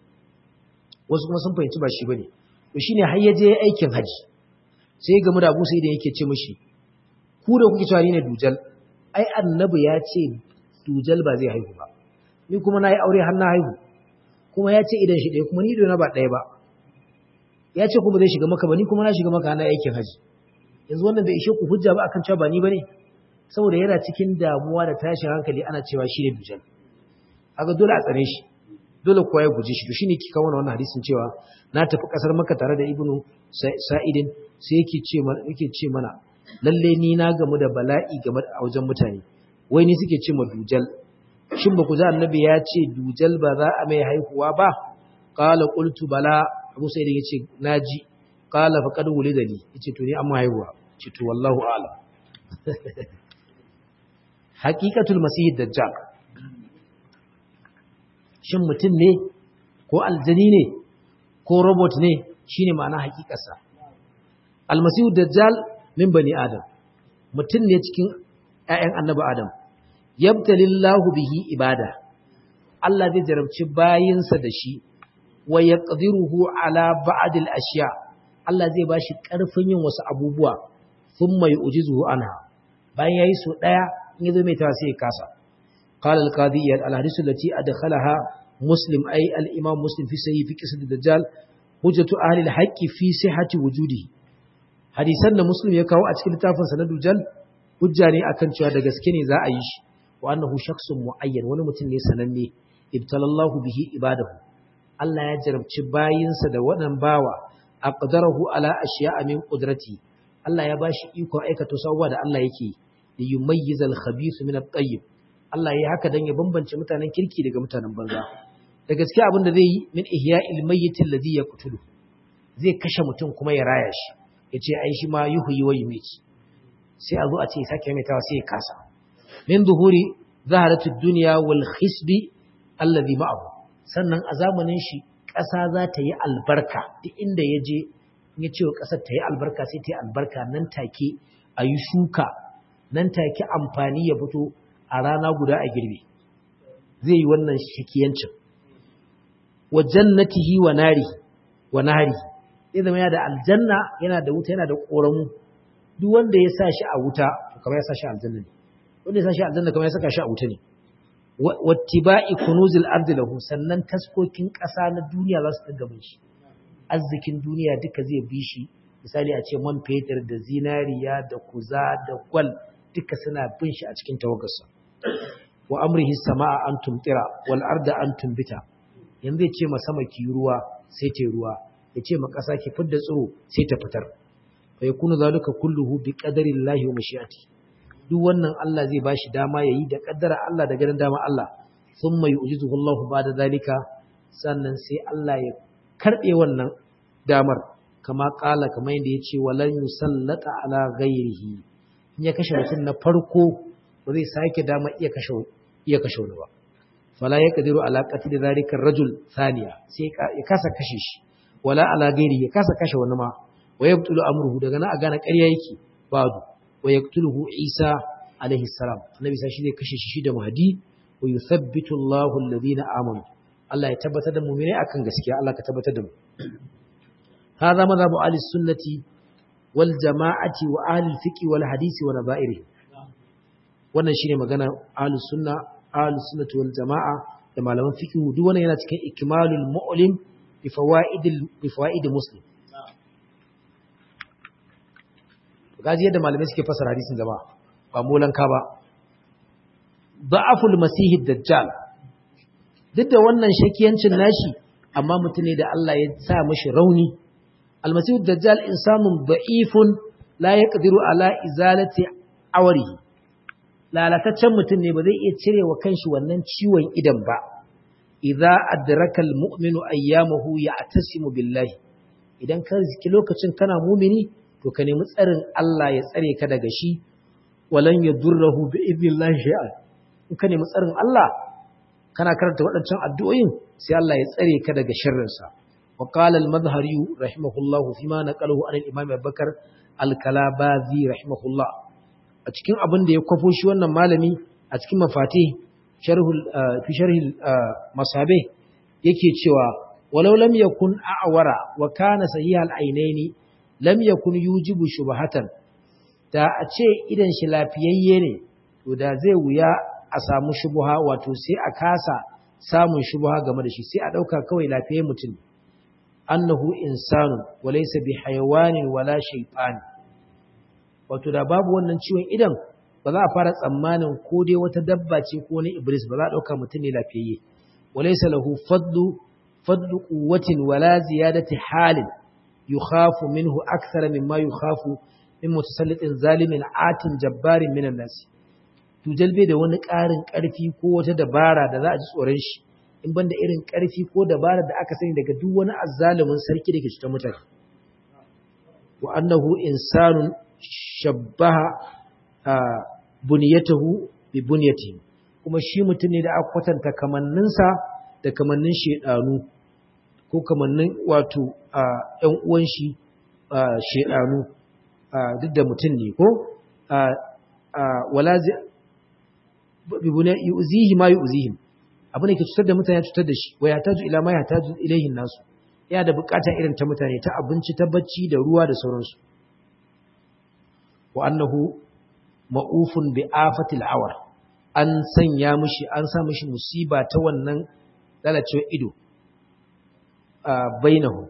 wasu kuma sun fahimci ba shi bane to shine har yaje aikin haji sai game da Abu Sa'id yake ce mishi ku da kuke cewa ni ne dujal ai annabi ya ce dujal ba zai haihu ba ni kuma nayi aure har na haihu kuma ya ce idan shi ɗaya kuma ni ido na ba ɗaya ba ya ce kuma zai shiga maka ba ni kuma na shiga maka na aikin haji yanzu wannan bai ishe ku hujja ba akan cewa ba ni bane saboda yana cikin damuwa da tashin hankali ana cewa shi ne dujal haka dole a tsare shi dole kowa ya guji shi to shine kika wannan wannan hadisin cewa na tafi kasar Makka tare da Ibnu Sa'idin sai yake ce mana yake ce mana lalle ni na gamu da bala'i game da wajen mutane wai ni suke ce ma dujal shin ba ku za annabi ya ce dujal ba za a mai haihuwa ba qala qultu bala Abu Sa'id yace naji qala faqad wulida li yace to ni amma haihuwa ce to wallahu a'lam haqiqatul masih dajjal shin mutum ne ko aljani ne ko robot ne shine ma'ana hakikarsa almasihu dajjal min bani adam mutum ne cikin ƴaƴan annabi adam yabtalillahu bihi ibada Allah zai jarabci bayinsa da shi wa yaqdiruhu ala ba'd al-ashya Allah zai bashi karfin yin wasu abubuwa thumma yu'jizuhu anha bayan yayi so daya in yazo mai tawa sai ya kasa qala al-qadiyyah al-hadith allati adkhalaha muslim ay al-imam muslim fi sahih fi qisat ad-dajjal hujjatu ahli al-haqq fi sihhati wujudihi hadisan da muslim ya kawo a cikin littafin sa na dujal hujja ne akan cewa da gaske ne za a yi shi wa annahu shakhsun muayyan wani mutum ne sananne ibtalallahu bihi ibadahu Allah ya jarabci bayinsa da waɗannan bawa aqdarahu ala ashiya'a min qudrati Allah ya bashi iko aikata sabuwa da Allah yake da yumayyiza al-khabith min at-tayyib Allah ya haka dan ya bambance mutanen kirki daga mutanen banza da gaske abin da zai yi min ihya'il mayyit alladhi yaqtulu zai kashe mutum kuma ya raya shi yace ai shi ma yuhyi wa yumit sai a zo a ce sake maimaitawa sai ya kasa min zuhuri zaharatu dunya wal khisbi alladhi ma'ahu sannan a zamanin shi ƙasa za ta yi albarka duk inda ya je ya ce wa ƙasar ta yi albarka sai ta yi albarka nan take a yi shuka nan take amfani ya fito a rana guda a girbe zai yi wannan shakiyancin wa jannatihi wa nari wa nari zai zama yana da aljanna yana da wuta yana da ƙoramu duk wanda ya sa shi a wuta kamar ya sa shi aljanna ne wanda ya sa shi aljanna kamar ya saka shi a wuta ne wattiba'i kunuzil ardi lahu sannan taskokin ƙasa na duniya za su dinga bin shi arzikin duniya duka zai bi shi misali a ce man fetur da zinariya da kuza da gwal duka suna bin shi a cikin tawagarsa wa amrihi sama'a an tumtira wal arda an tumbita yanzu ya ce ma sama ki ruwa sai ta ruwa ya ce ma ƙasa ki fidda tsiro sai ta fitar fa yakunu zalika kulluhu bi qadarillahi wa mashi'ati duk wannan Allah zai bashi dama yayi da kaddara Allah da ganin dama Allah thumma yu'jizuhu Allah ba'da zalika sannan sai Allah ya karbe wannan damar kama kala kamar yadda yace walan yusallata ala ghairihi in ya kashe mutum na farko ba zai sake dama iya kashe iya kashe wani ba fala yaqdiru ala qatl zalika ar-rajul thaniya sai ya kasa kashe shi wala ala ghairihi ya kasa kashe wani ma wa yabtulu amruhu daga nan a gane ƙarya yake badu wa yaqtuluhu Isa alaihi salam annabi sai shi zai kashe shi da mahdi wa yuthabbitu Allahu alladhina amanu Allah ya tabbatar da mu'mini akan gaskiya Allah ka tabbatar da mu hadha madhabu ahli sunnati wal jama'ati wa ahli fiqh wal hadisi wa nabairi wannan shine magana ahli sunna ahli sunnati wal jama'a da malaman fiqh duk wannan yana cikin ikmalul mu'lim bi fawaidil bi fawaid muslim gaji yadda malamai suke fasara hadisin zama ba molanka ba da'aful masihid dajjal duk da wannan shakiyancin nashi amma mutum ne da Allah ya sa mashi rauni almasihid dajjal insanun da'ifun la yaqdiru ala izalati awrihi lalataccen mutum ne ba zai iya cire wa kanshi wannan ciwon idan ba idza adraka almu'minu ayyamahu ya'tasimu billahi idan ka ziki lokacin kana mumini to ka nemi tsarin Allah ya tsare ka daga shi walan yadurruhu bi idnillahi shay'an in ka nemi tsarin Allah kana karanta waɗancan addu'o'in sai Allah ya tsare ka daga sharrin sa wa qala al-madhhari rahimahullahu fima naqalahu an al-imam Abubakar al-Kalabazi rahimahullah a cikin abin da ya kwafo shi wannan malami a cikin mafati sharhul fi sharhil masabe yake cewa walau lam yakun a'wara wa kana sahihal ainaini lam yakun yujibu shubhatan da a ce idan shi lafiyayye ne to da zai wuya a samu shubha wato sai a kasa samun shubha game da shi sai a dauka kawai lafiyayyen mutum annahu insanu walaysa bi hayawanin wala shaytan wato da babu wannan ciwon idan ba za a fara tsammanin ko dai wata dabba ce ko ne iblis ba za a dauka mutum ne lafiyayye walaysa lahu fadlu fadlu quwwatin wala ziyadati halin yukhafu minhu akthara mimma yukhafu min mutasallitin zalimin atin jabbarin minan nasi tujal bai da wani ƙarin ƙarfi ko wata dabara da za a ji tsoron shi in banda irin ƙarfi ko dabara da aka sani daga duk wani azzalumin sarki da ke cutar mutane wa annahu insanun shabbaha buniyatahu bi buniyatihi kuma shi mutum ne da aka kwatanta kamanninsa da kamannin shedanu ko kamannin wato ‘yan uwan shi shaidanu duk da mutum ne ko wala yuzihi ma yuzihim abin da ke cutar da mutane ya cutar da shi wa ya taju ila ma ya taju ilaihin nasu yana da bukata irin ta mutane ta abinci ta bacci da ruwa da sauransu wa annahu ma'ufun bi afatil awar an sanya mishi an sa mishi musiba ta wannan lalacewar ido bainahu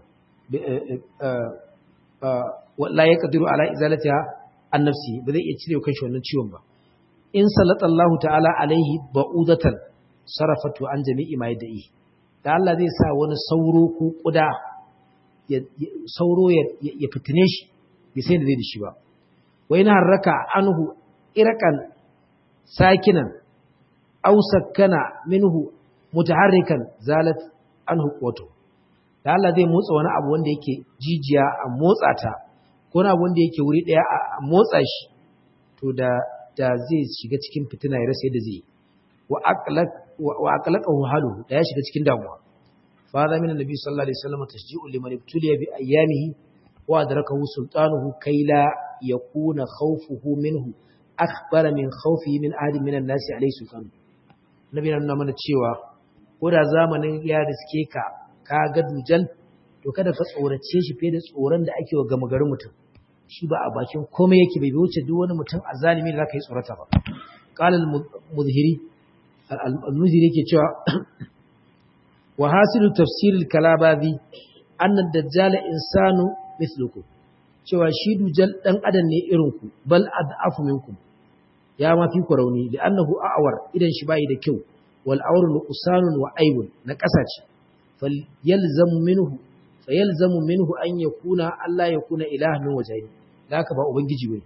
la yaqdiru ala izalatiha an nafsi ba zai iya cire kanshi wannan ciwon ba in sallallahu ta'ala alaihi ba'udatan sarafatu an jami'i ma yad'i da Allah zai sa wani sauro ko kuda sauro ya fitine shi bai sai da zai da shi ba wa in harraka anhu irakan sakinan aw sakkana minhu mutaharrikan zalat anhu quwwatu da Allah zai motsa wani abu wanda yake jijiya a motsa ta ko wani abu wanda yake wuri daya a motsa shi to da da zai shiga cikin fitina ya rasa yadda zai wa aqlaq wa aqlaqahu halu da ya shiga cikin damuwa fa da min annabi sallallahu alaihi wasallam tashji'u liman ibtuliya bi ayyamihi wa adrakahu sultanuhu kai la yakuna khawfuhu minhu akbara min khawfihi min ahadin min an-nasi alaihi sultan nabi nan nuna mana cewa ko da zamanin ya riske ka ka ga dujal to kada ka tsorace shi fiye da tsoron da ake wa gama garin mutum shi ba a bakin komai yake bai wuce duk wani mutum azalimi da zaka yi tsorata ba qala al-muzhiri al-muzhiri yake cewa wa hasilu tafsir al-kalabazi anna ad-dajjal insanu mithlukum cewa shi dujal dan adam ne irin ku bal ad'afu minkum ya ma fi ku rauni da annahu a'war idan shi bai da kyau wal awru nuqsanun wa aibun na kasace fal yalzamu minhu fayalzamu minhu an yakuna Allah yakuna ilaha min wajhi da haka ba ubangiji bane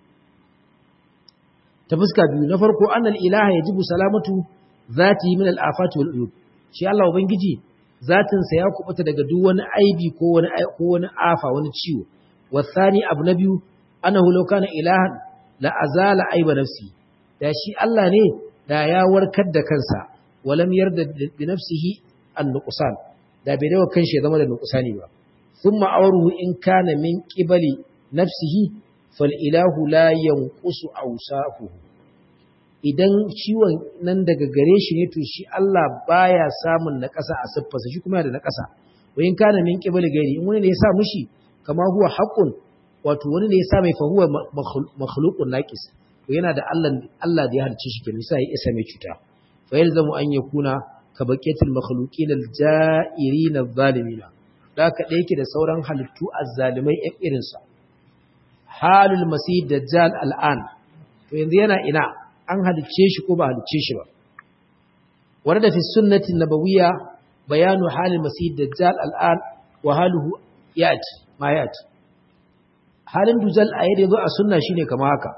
ta fuska biyu na farko annal ilaha yajibu salamatu zati min al afati wal uyub shi Allah ubangiji zatin sa ya kubuta daga duk wani aibi ko wani ko wani afa wani ciwo wasani abu na biyu annahu law kana ilahan la azala aiba nafsi da shi Allah ne da ya warkar da kansa walam yarda bi nafsihi an nuqsan da bai dawo kanshi ya zama da nuqsani ba thumma awruhu in kana min qibali nafsihi fal ilahu la yanqusu awsafuhu idan ciwon nan daga gare shi ne to shi Allah baya samun naƙasa a siffarsa shi kuma yana da naƙasa wa in kana min qibali gairi in wani ne ya sa mushi kama huwa haqqun wato wani ne ya sa mai fahuwa makhluqun naqis to yana da Allah Allah da ya harce shi kenan sai ya isa mai cuta fa yalzamu an yakuna ka baqiyatul makhluqin al-ja'irin adh-dhalimin da ka da yake da sauran halittu azzalimai ɗan irin sa halul masih dajjal al'an to yanzu yana ina an halicce shi ko ba halicce shi ba warada fi sunnati nabawiyya bayanu halil masih dajjal al'an wa haluhu yati ma yati halin dujal a yadda zo a sunna shine kama haka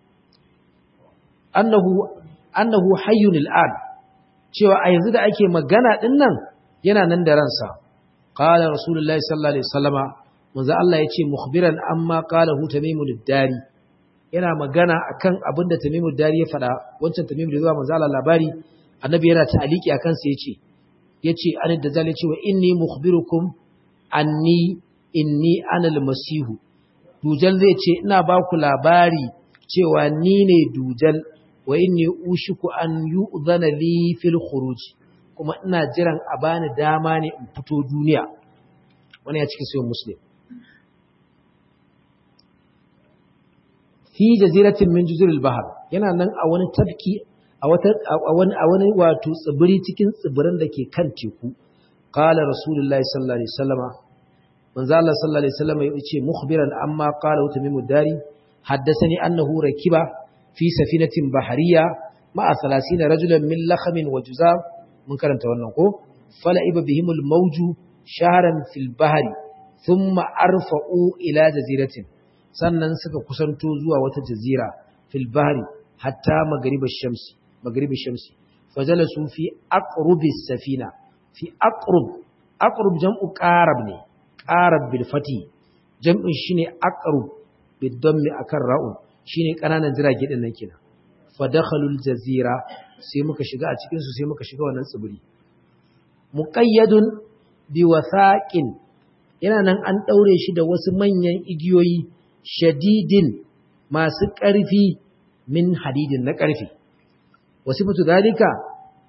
annahu annahu hayyun al'an cewa a yanzu da ake magana din nan yana nan da ransa qala rasulullahi sallallahu alaihi wasallama manzo Allah yace mukhbiran amma qala hu tamimul dari yana magana akan abinda tamimul dari ya fada wancan tamimul da zuwa manzo Allah labari annabi yana ta'aliki akan sa yace yace an da zalai cewa inni mukhbirukum anni inni ana almasihu dujal zai ce ina ba ku labari cewa ni ne dujal wa inni ushiku an yu'zana li fil khuruj kuma ina jiran a bani dama ne in fito duniya wani ya cikin sayin muslim fi jaziratin min juzuril bahar yana nan a wani tafki a wata a wani a wani wato tsibiri cikin tsibirin da ke kan teku qala rasulullahi sallallahu alaihi wasallama manzo Allah sallallahu alaihi wasallam ya ce mukhbiran amma qala utamimu dari haddathani annahu rakiba fi safinatin bahariya ma'a 30 rajulan min lakhamin wa juzam mun karanta wannan ko fala'iba bihimul mawju shahran fil bahri thumma arfa'u ila jaziratin sannan suka kusanto zuwa wata jazira fil bahri hatta magribish shamsi magribish shamsi fajalasu fi aqrubis safina fi aqrub aqrub jam'u qarab ne qarab bil fati jam'in shine aqrub bid dammi akan ra'un shine kananan jirage din nan kenan fa dakhalul jazira sai muka shiga a cikin su sai muka shiga wannan tsibiri muqayyadun bi wathaqin yana nan an daure shi da wasu manyan igiyoyi shadidin masu ƙarfi min hadidin na ƙarfi wasifatu dalika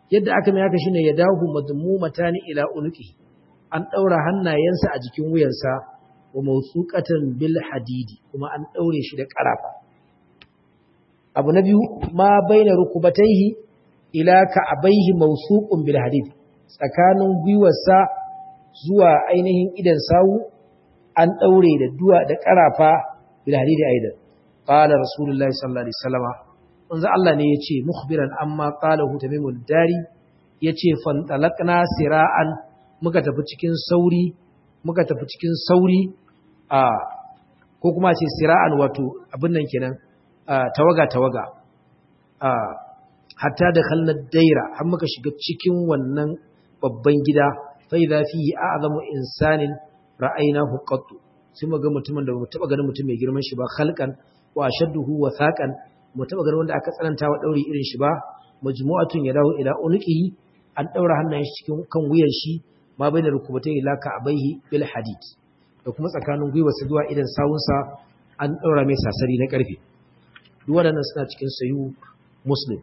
yadda aka mai haka shine ya dahu madmumatani ila unuqi an daura hannayensa a jikin wuyansa wa mawsuqatan bil hadidi kuma an daure shi da karafa abu na biyu ma baina rukubataihi ila ka'abaihi mawsuqun bil hadid tsakanin gwiwarsa zuwa ainihin idan sawu an daure da duwa da karafa bil hadidi aidan qala rasulullahi sallallahu alaihi wasallam manzo Allah ne yace mukhbiran amma qalahu tamimul dari yace fantalaqna sira'an muka tafi cikin sauri muka tafi cikin sauri a ko kuma ce sira'an wato abin nan kenan tawaga tawaga a hatta da khalnad daira har muka shiga cikin wannan babban gida fa idza fihi a'zamu insanin ra'aynahu qattu sai muga mutumin da mu taba ganin mutum mai girman shi ba khalqan wa ashadduhu wa thaqan mu taba ganin wanda aka tsananta wa dauri irin shi ba majmu'atun yadahu ila unqihi an daura hannayen shi cikin kan wuyan shi ma bainar rukubatai ila ka'abaihi bil hadid da kuma tsakanin gwiwarsa zuwa idan sawunsa an daura mai sasari na karfe duk waɗannan suna cikin sayu muslim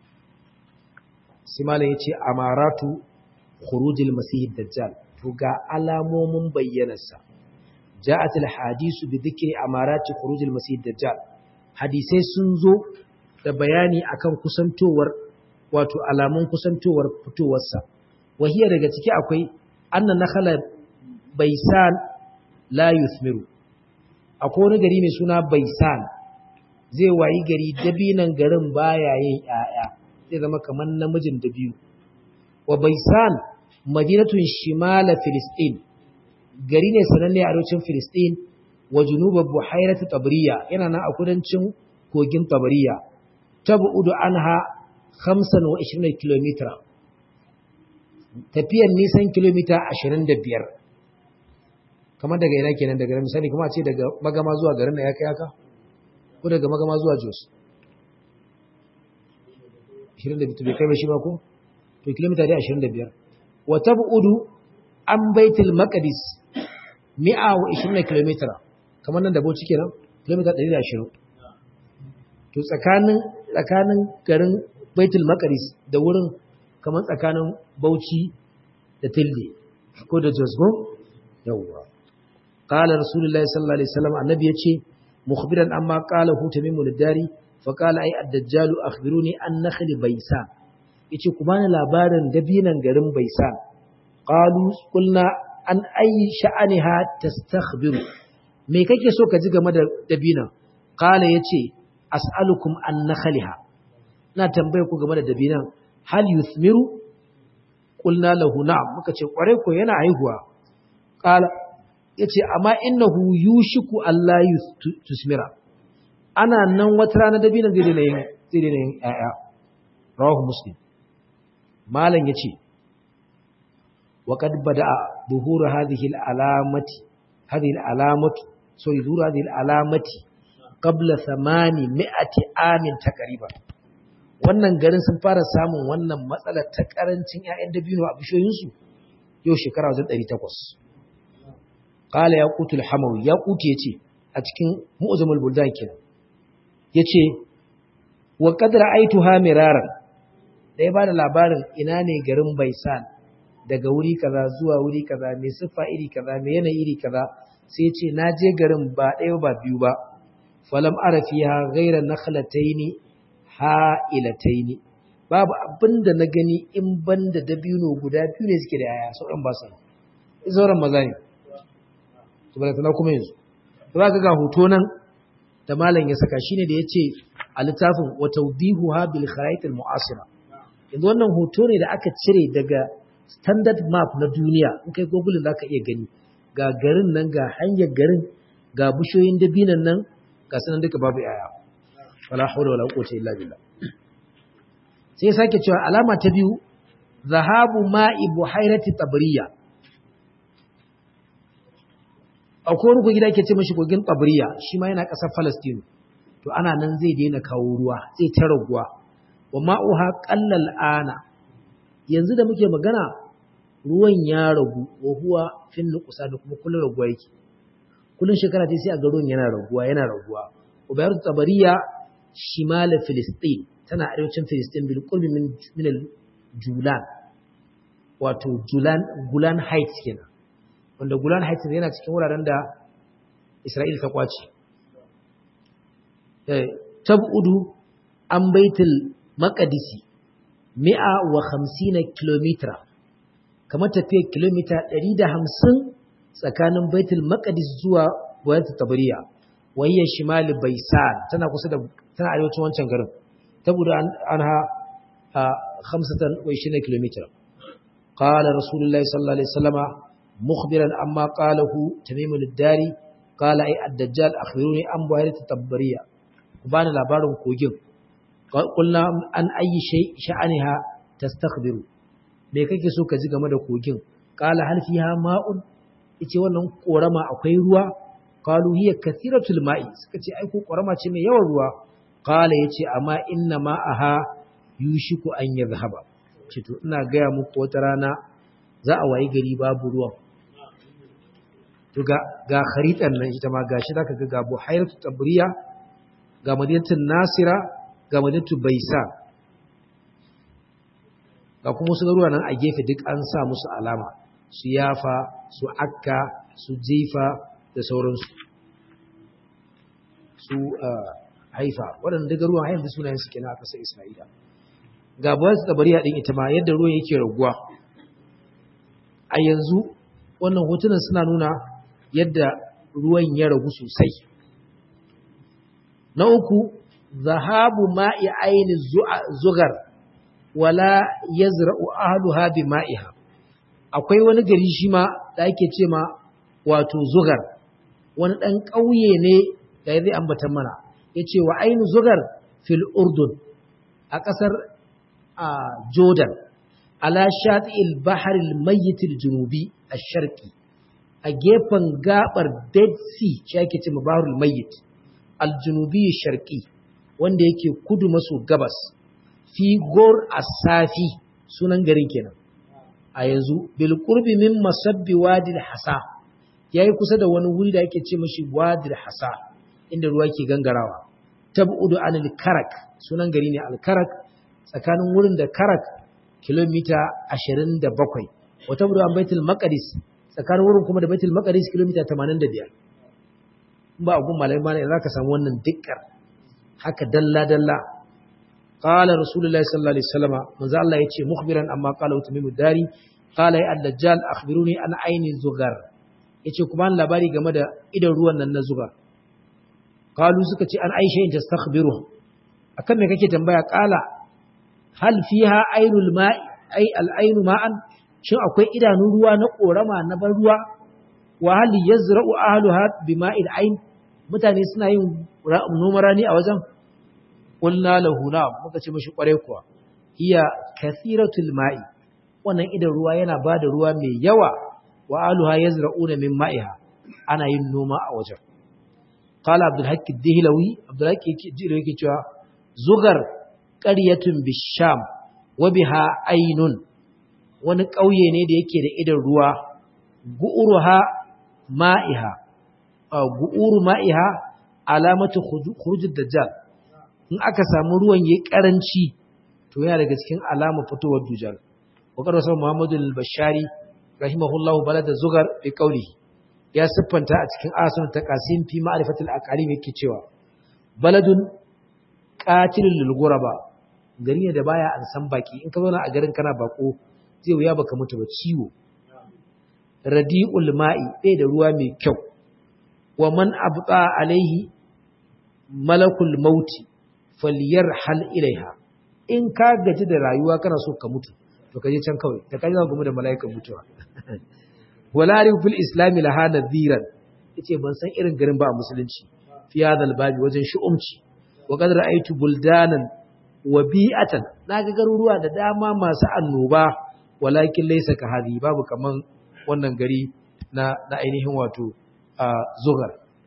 sai malam yace amaratu khurujil masih dajjal to ga alamomin bayyanarsa ja'at al hadisu bi dhikri amarati khurujil masih dajjal hadisai sun zo da bayani akan kusantowar wato alamun kusantowar fitowarsa wahiya daga ciki akwai annan nakhala baisan la yuthmiru akwai wani gari mai suna baisan zai wayi gari dabinan garin baya yin ƴaƴa zai zama kamar namijin dabiyu wa baisan madinatun shimala filistin gari ne sananne a arewacin filistin wa junuba buhairat tabriya yana nan a kudancin kogin tabriya tabu'udu anha 25 km tafiyar nisan kilomita 25 kamar daga ina kenan daga misali kuma a ce daga magama zuwa garin da ya kai haka ko daga magama zuwa jos 25 bai kai ba shi ba ko to kilomita dai 25 wa tab'udu an baitul maqdis 120 km kamar nan da bauchi kenan kilomita 120 to tsakanin tsakanin garin baitul maqdis da wurin kamar tsakanin bauchi da tilde ko da josgo yawwa qala rasulullahi sallallahu alaihi wasallam annabi yace mukhbiran amma qala hu tamimul dari fa qala ay ad-dajjal akhbiruni an nakhl baysan yace ku bani labarin dabinan garin baysan qalu qulna an ay sha'aniha tastakhbiru me kake so ka ji game da dabinan qala yace as'alukum an nakhliha na tambaye ku game da dabinan hal yuthmiru qulna lahu na'am muka ce kware ko yana haihuwa qala yace amma innahu yushiku alla tusmira ana nan wata rana dabinan zai dena yin zai dena yin ayya rawahu muslim malam yace wa qad bada'a buhur hadhihi al-alamati hadhihi al-alamatu sorry zuhur hadhihi al-alamati qabla 800 amin takriban wannan garin sun fara samun wannan matsalar ta karancin ƴaƴan dabino a bishoyinsu yau shekara wajen 800 qala yaqutul hamawi yaquti yace a cikin mu'zamul buldan kenan yace wa qad ra'aytuha miraran dai ba da labarin ina ne garin Baisan daga wuri kaza zuwa wuri kaza mai siffa iri kaza mai yanayi iri kaza sai yace na je garin ba ɗaya ba biyu ba falam ara fiha ghayra nakhlataini ha'ilataini babu abinda na gani in banda dabino guda biyu ne suke da yaya sauran ba su sauran maza ne to ba tana kuma yanzu za ka ga hoto nan da malam ya saka shine da yace a littafin wa tawdihuha bil kharait al mu'asira yanzu wannan hoto ne da aka cire daga standard map na duniya in kai google zaka iya gani ga garin nan ga hanyar garin ga bishoyin dabinan nan ga sanan duka babu yaya wala hawla wala quwwata illa billah sai sake cewa alama ta biyu zahabu ma'i buhairati tabriya akwai wani gida ke ce mashi kogin tabriya shi ma yana ƙasar Palestine to ana nan zai daina kawo ruwa zai ta raguwa wa ma'uha qallal ana yanzu da muke magana ruwan ya ragu wa huwa fin nuqsa da kuma kullun raguwa yake kullun shekara ta sai a ga ruwan yana raguwa yana raguwa ubayar tabariya shimal filistin tana arewacin filistin bil qurbi min min al julan wato julan gulan heights kenan wanda gulan heights yana cikin wuraren da isra'il ta kwace tab'udu an baitul maqdisi mi'a wa hamsina kilomita kamar tafiyar kilomita 150 tsakanin baitul maqdis zuwa wayat tabariya wayyan shimali baisan tana kusa da tana arewacin wancan garin saboda anha 25 kilomita qala rasulullahi sallallahu alaihi wasallama mukhbiran amma qalahu tamim ad-dari qala ay ad-dajjal akhbiruni an wayat tabariya ku bani labarin kogin qulna an ayi shay sha'aniha tastakhbiru me kake so ka ji game da kogin qala hal fiha ma'un yace wannan korama akwai ruwa qalu hiya kathiratul ma'i suka ce ai ko korama ce mai yawan ruwa qala yace amma inna ma'aha yushiku an yadhhaba ce to ina ga muku wata rana za a wayi gari babu ruwan to ga ga kharitan nan ita ma gashi zaka ga ga buhairatu tabriya ga madinatul nasira ga madinatu baisa ga kuma wasu garuwa nan a gefe duk an sa musu alama su yafa su akka su jifa da sauransu su haifa waɗanda duk garuwa hayan da sunayen su kenan a ƙasar isra'ila ga bayan su tabariya ɗin ita ma yadda ruwan yake raguwa a yanzu wannan hotunan suna nuna yadda ruwan ya ragu sosai na uku zahabu ma'i aini zugar wala yazra'u ahluha bi ma'iha akwai wani gari shi ma da ake ce ma wato zugar wani dan ƙauye ne da zai ambata mana yace wa ainu zugar fil urdun a ƙasar jordan ala shati'il bahr al mayyit al junubi ash-sharqi a gefen gabar dead sea shi ake ce ma bahrul mayyit al junubi ash-sharqi wanda yake kudu maso gabas fi gor asafi sunan garin kenan a yanzu bil qurbi min masabbi wadil hasa yayi kusa da wani wuri da yake ce mashi wadil hasa inda ruwa ke gangarawa tab'udu anil karak sunan gari ne al karak tsakanin wurin da karak kilomita 27 wa tab'udu an baitul maqdis tsakanin wurin kuma da baitul maqdis kilomita 85 ba gun malai ma ne zaka samu wannan dikkar haka dalla dalla قال رسول الله صلى الله عليه وسلم manzo Allah yace mukhbiran amma qala utmimu dari qala ya ad-dajjal akhbiruni an ayni zugar yace kuma an labari game da idan ruwan nan na zugar qalu suka ce an aisha in tastakhbiru akan me kake tambaya qala hal fiha aynul ma'i ay al-aynu ma'an shin akwai idanun ruwa na korama na ban ruwa wa hal yazra'u ahluha bima'il ayn mutane suna yin noman rani a wajen qulna lahu na muka ce mishi kware kuwa hiya kathiratul ma'i wannan idan ruwa yana bada ruwa mai yawa wa aluha yazra'una min ma'iha ana yin noma a wajen qala abdul hakk ad-dihlawi abdul hakk yake cewa zugar qaryatun bisham wa biha aynun wani ƙauye ne da yake da idan ruwa gu'uruha ma'iha gu'uru ma'iha alamatu khurujud dajjal in aka samu ruwan yayi karanci to yana daga cikin alama fitowar dujal wakar wasu muhammadu al-bashari rahimahullahu balada zugar bi qawlihi ya siffanta a cikin asun taqasim fi ma'rifatil aqalim yake cewa baladun qatilul lil ghuraba gari ne da baya an san baki in ka zauna a garin kana bako zai wuya baka mutu ba ciwo radi'ul ma'i bai da ruwa mai kyau wa man abta alaihi malakul mauti falyarhal ilaiha in ka gaji da rayuwa kana so ka mutu to kaje can kawai da kaje za mu da mala'ikan mutuwa wala arif fil islam laha nadhiran yace ban san irin garin ba a musulunci fi hadal babi wajen shu'umci wa qad ra'aytu buldanan wa bi'atan naga garuruwa da dama masu annoba walakin laysa ka hadi babu kaman wannan gari na na ainihin wato zugar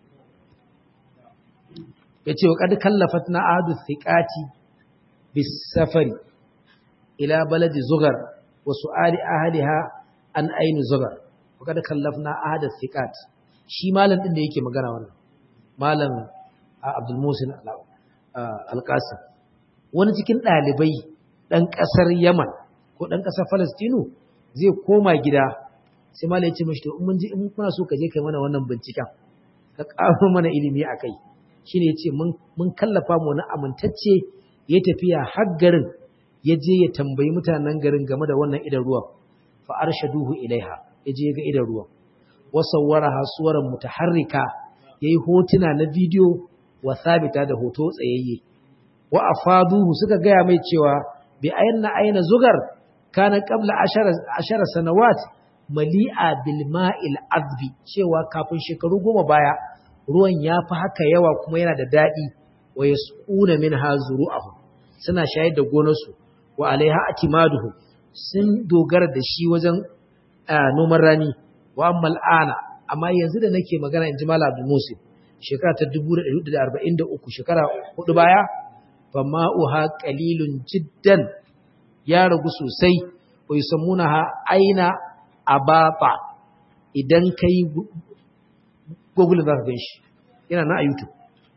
yace wa qad kallafatna ahadu thiqati bis safari ila baladi zugar wa su'ali ahliha an aini zugar wa qad kallafna ahadu thiqat shi malam din da yake magana wannan malam Abdul Musin Al-Qasim wani cikin dalibai dan kasar Yaman ko ɗan ƙasar Falastinu zai koma gida sai malai ce mashi to in mun ji in kuna so ka je kai mana wannan binciken ka ƙaro mana ilimi a kai shine yace mun mun kallafa mu wani amintacce ya tafiya har garin ya je ya tambayi mutanen garin game da wannan idan ruwan fa arshaduhu ilaiha ya je ga idan ruwan wa sawwaraha suwaran mutaharrika yayi hotuna na bidiyo wa sabita da hoto tsayayye wa afaduhu suka gaya mai cewa bi ayanna aina zugar kana qabla ashara ashara sanawat mali'a bil ma'il azbi cewa kafin shekaru goma baya ruwan ya fi haka yawa kuma yana da daɗi wa yasquna minha zuru'ahu suna shayar da gonarsu wa alaiha atimaduhu sun dogara da shi wajen noman rani wa amma al'ana amma yanzu da nake magana in ji Malam Abdul Musin shekara ta 1443 shekara hudu baya fa ma'uha qalilun jiddan ya ragu sosai wa yusammunaha aina abata idan kai google za ka gan shi yana na a youtube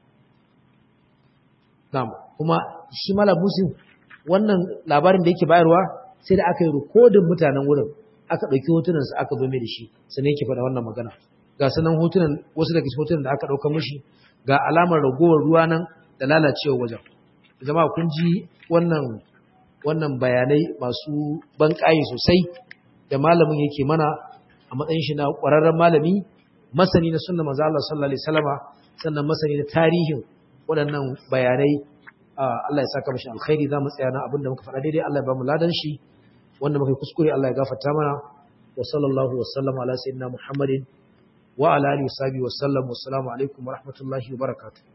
na'am kuma shi Malam Musin wannan labarin da yake bayarwa sai da aka yi rikodin mutanen wurin aka ɗauki hotunansa aka zo mai da shi sannan yake faɗa wannan magana ga sanan hotunan wasu daga cikin hotunan da aka ɗauka mishi ga alamar ragowar ruwa nan da lalacewa wajen zama kun ji wannan wannan bayanai masu banƙaye sosai da malamin yake mana a matsayin shi na ƙwararren malami masani na sunna manzo Allah sallallahu alaihi wasallama sannan masani na tarihin waɗannan bayanai Allah ya saka mashi alkhairi za mu tsaya na abin da muka faɗa daidai Allah ya ba mu ladan shi wanda muka kuskure Allah ya gafarta mana wa sallallahu wa sallam ala sayyidina Muhammadin wa ala alihi wa sahbihi wa sallam wa assalamu alaikum wa rahmatullahi wa barakatuh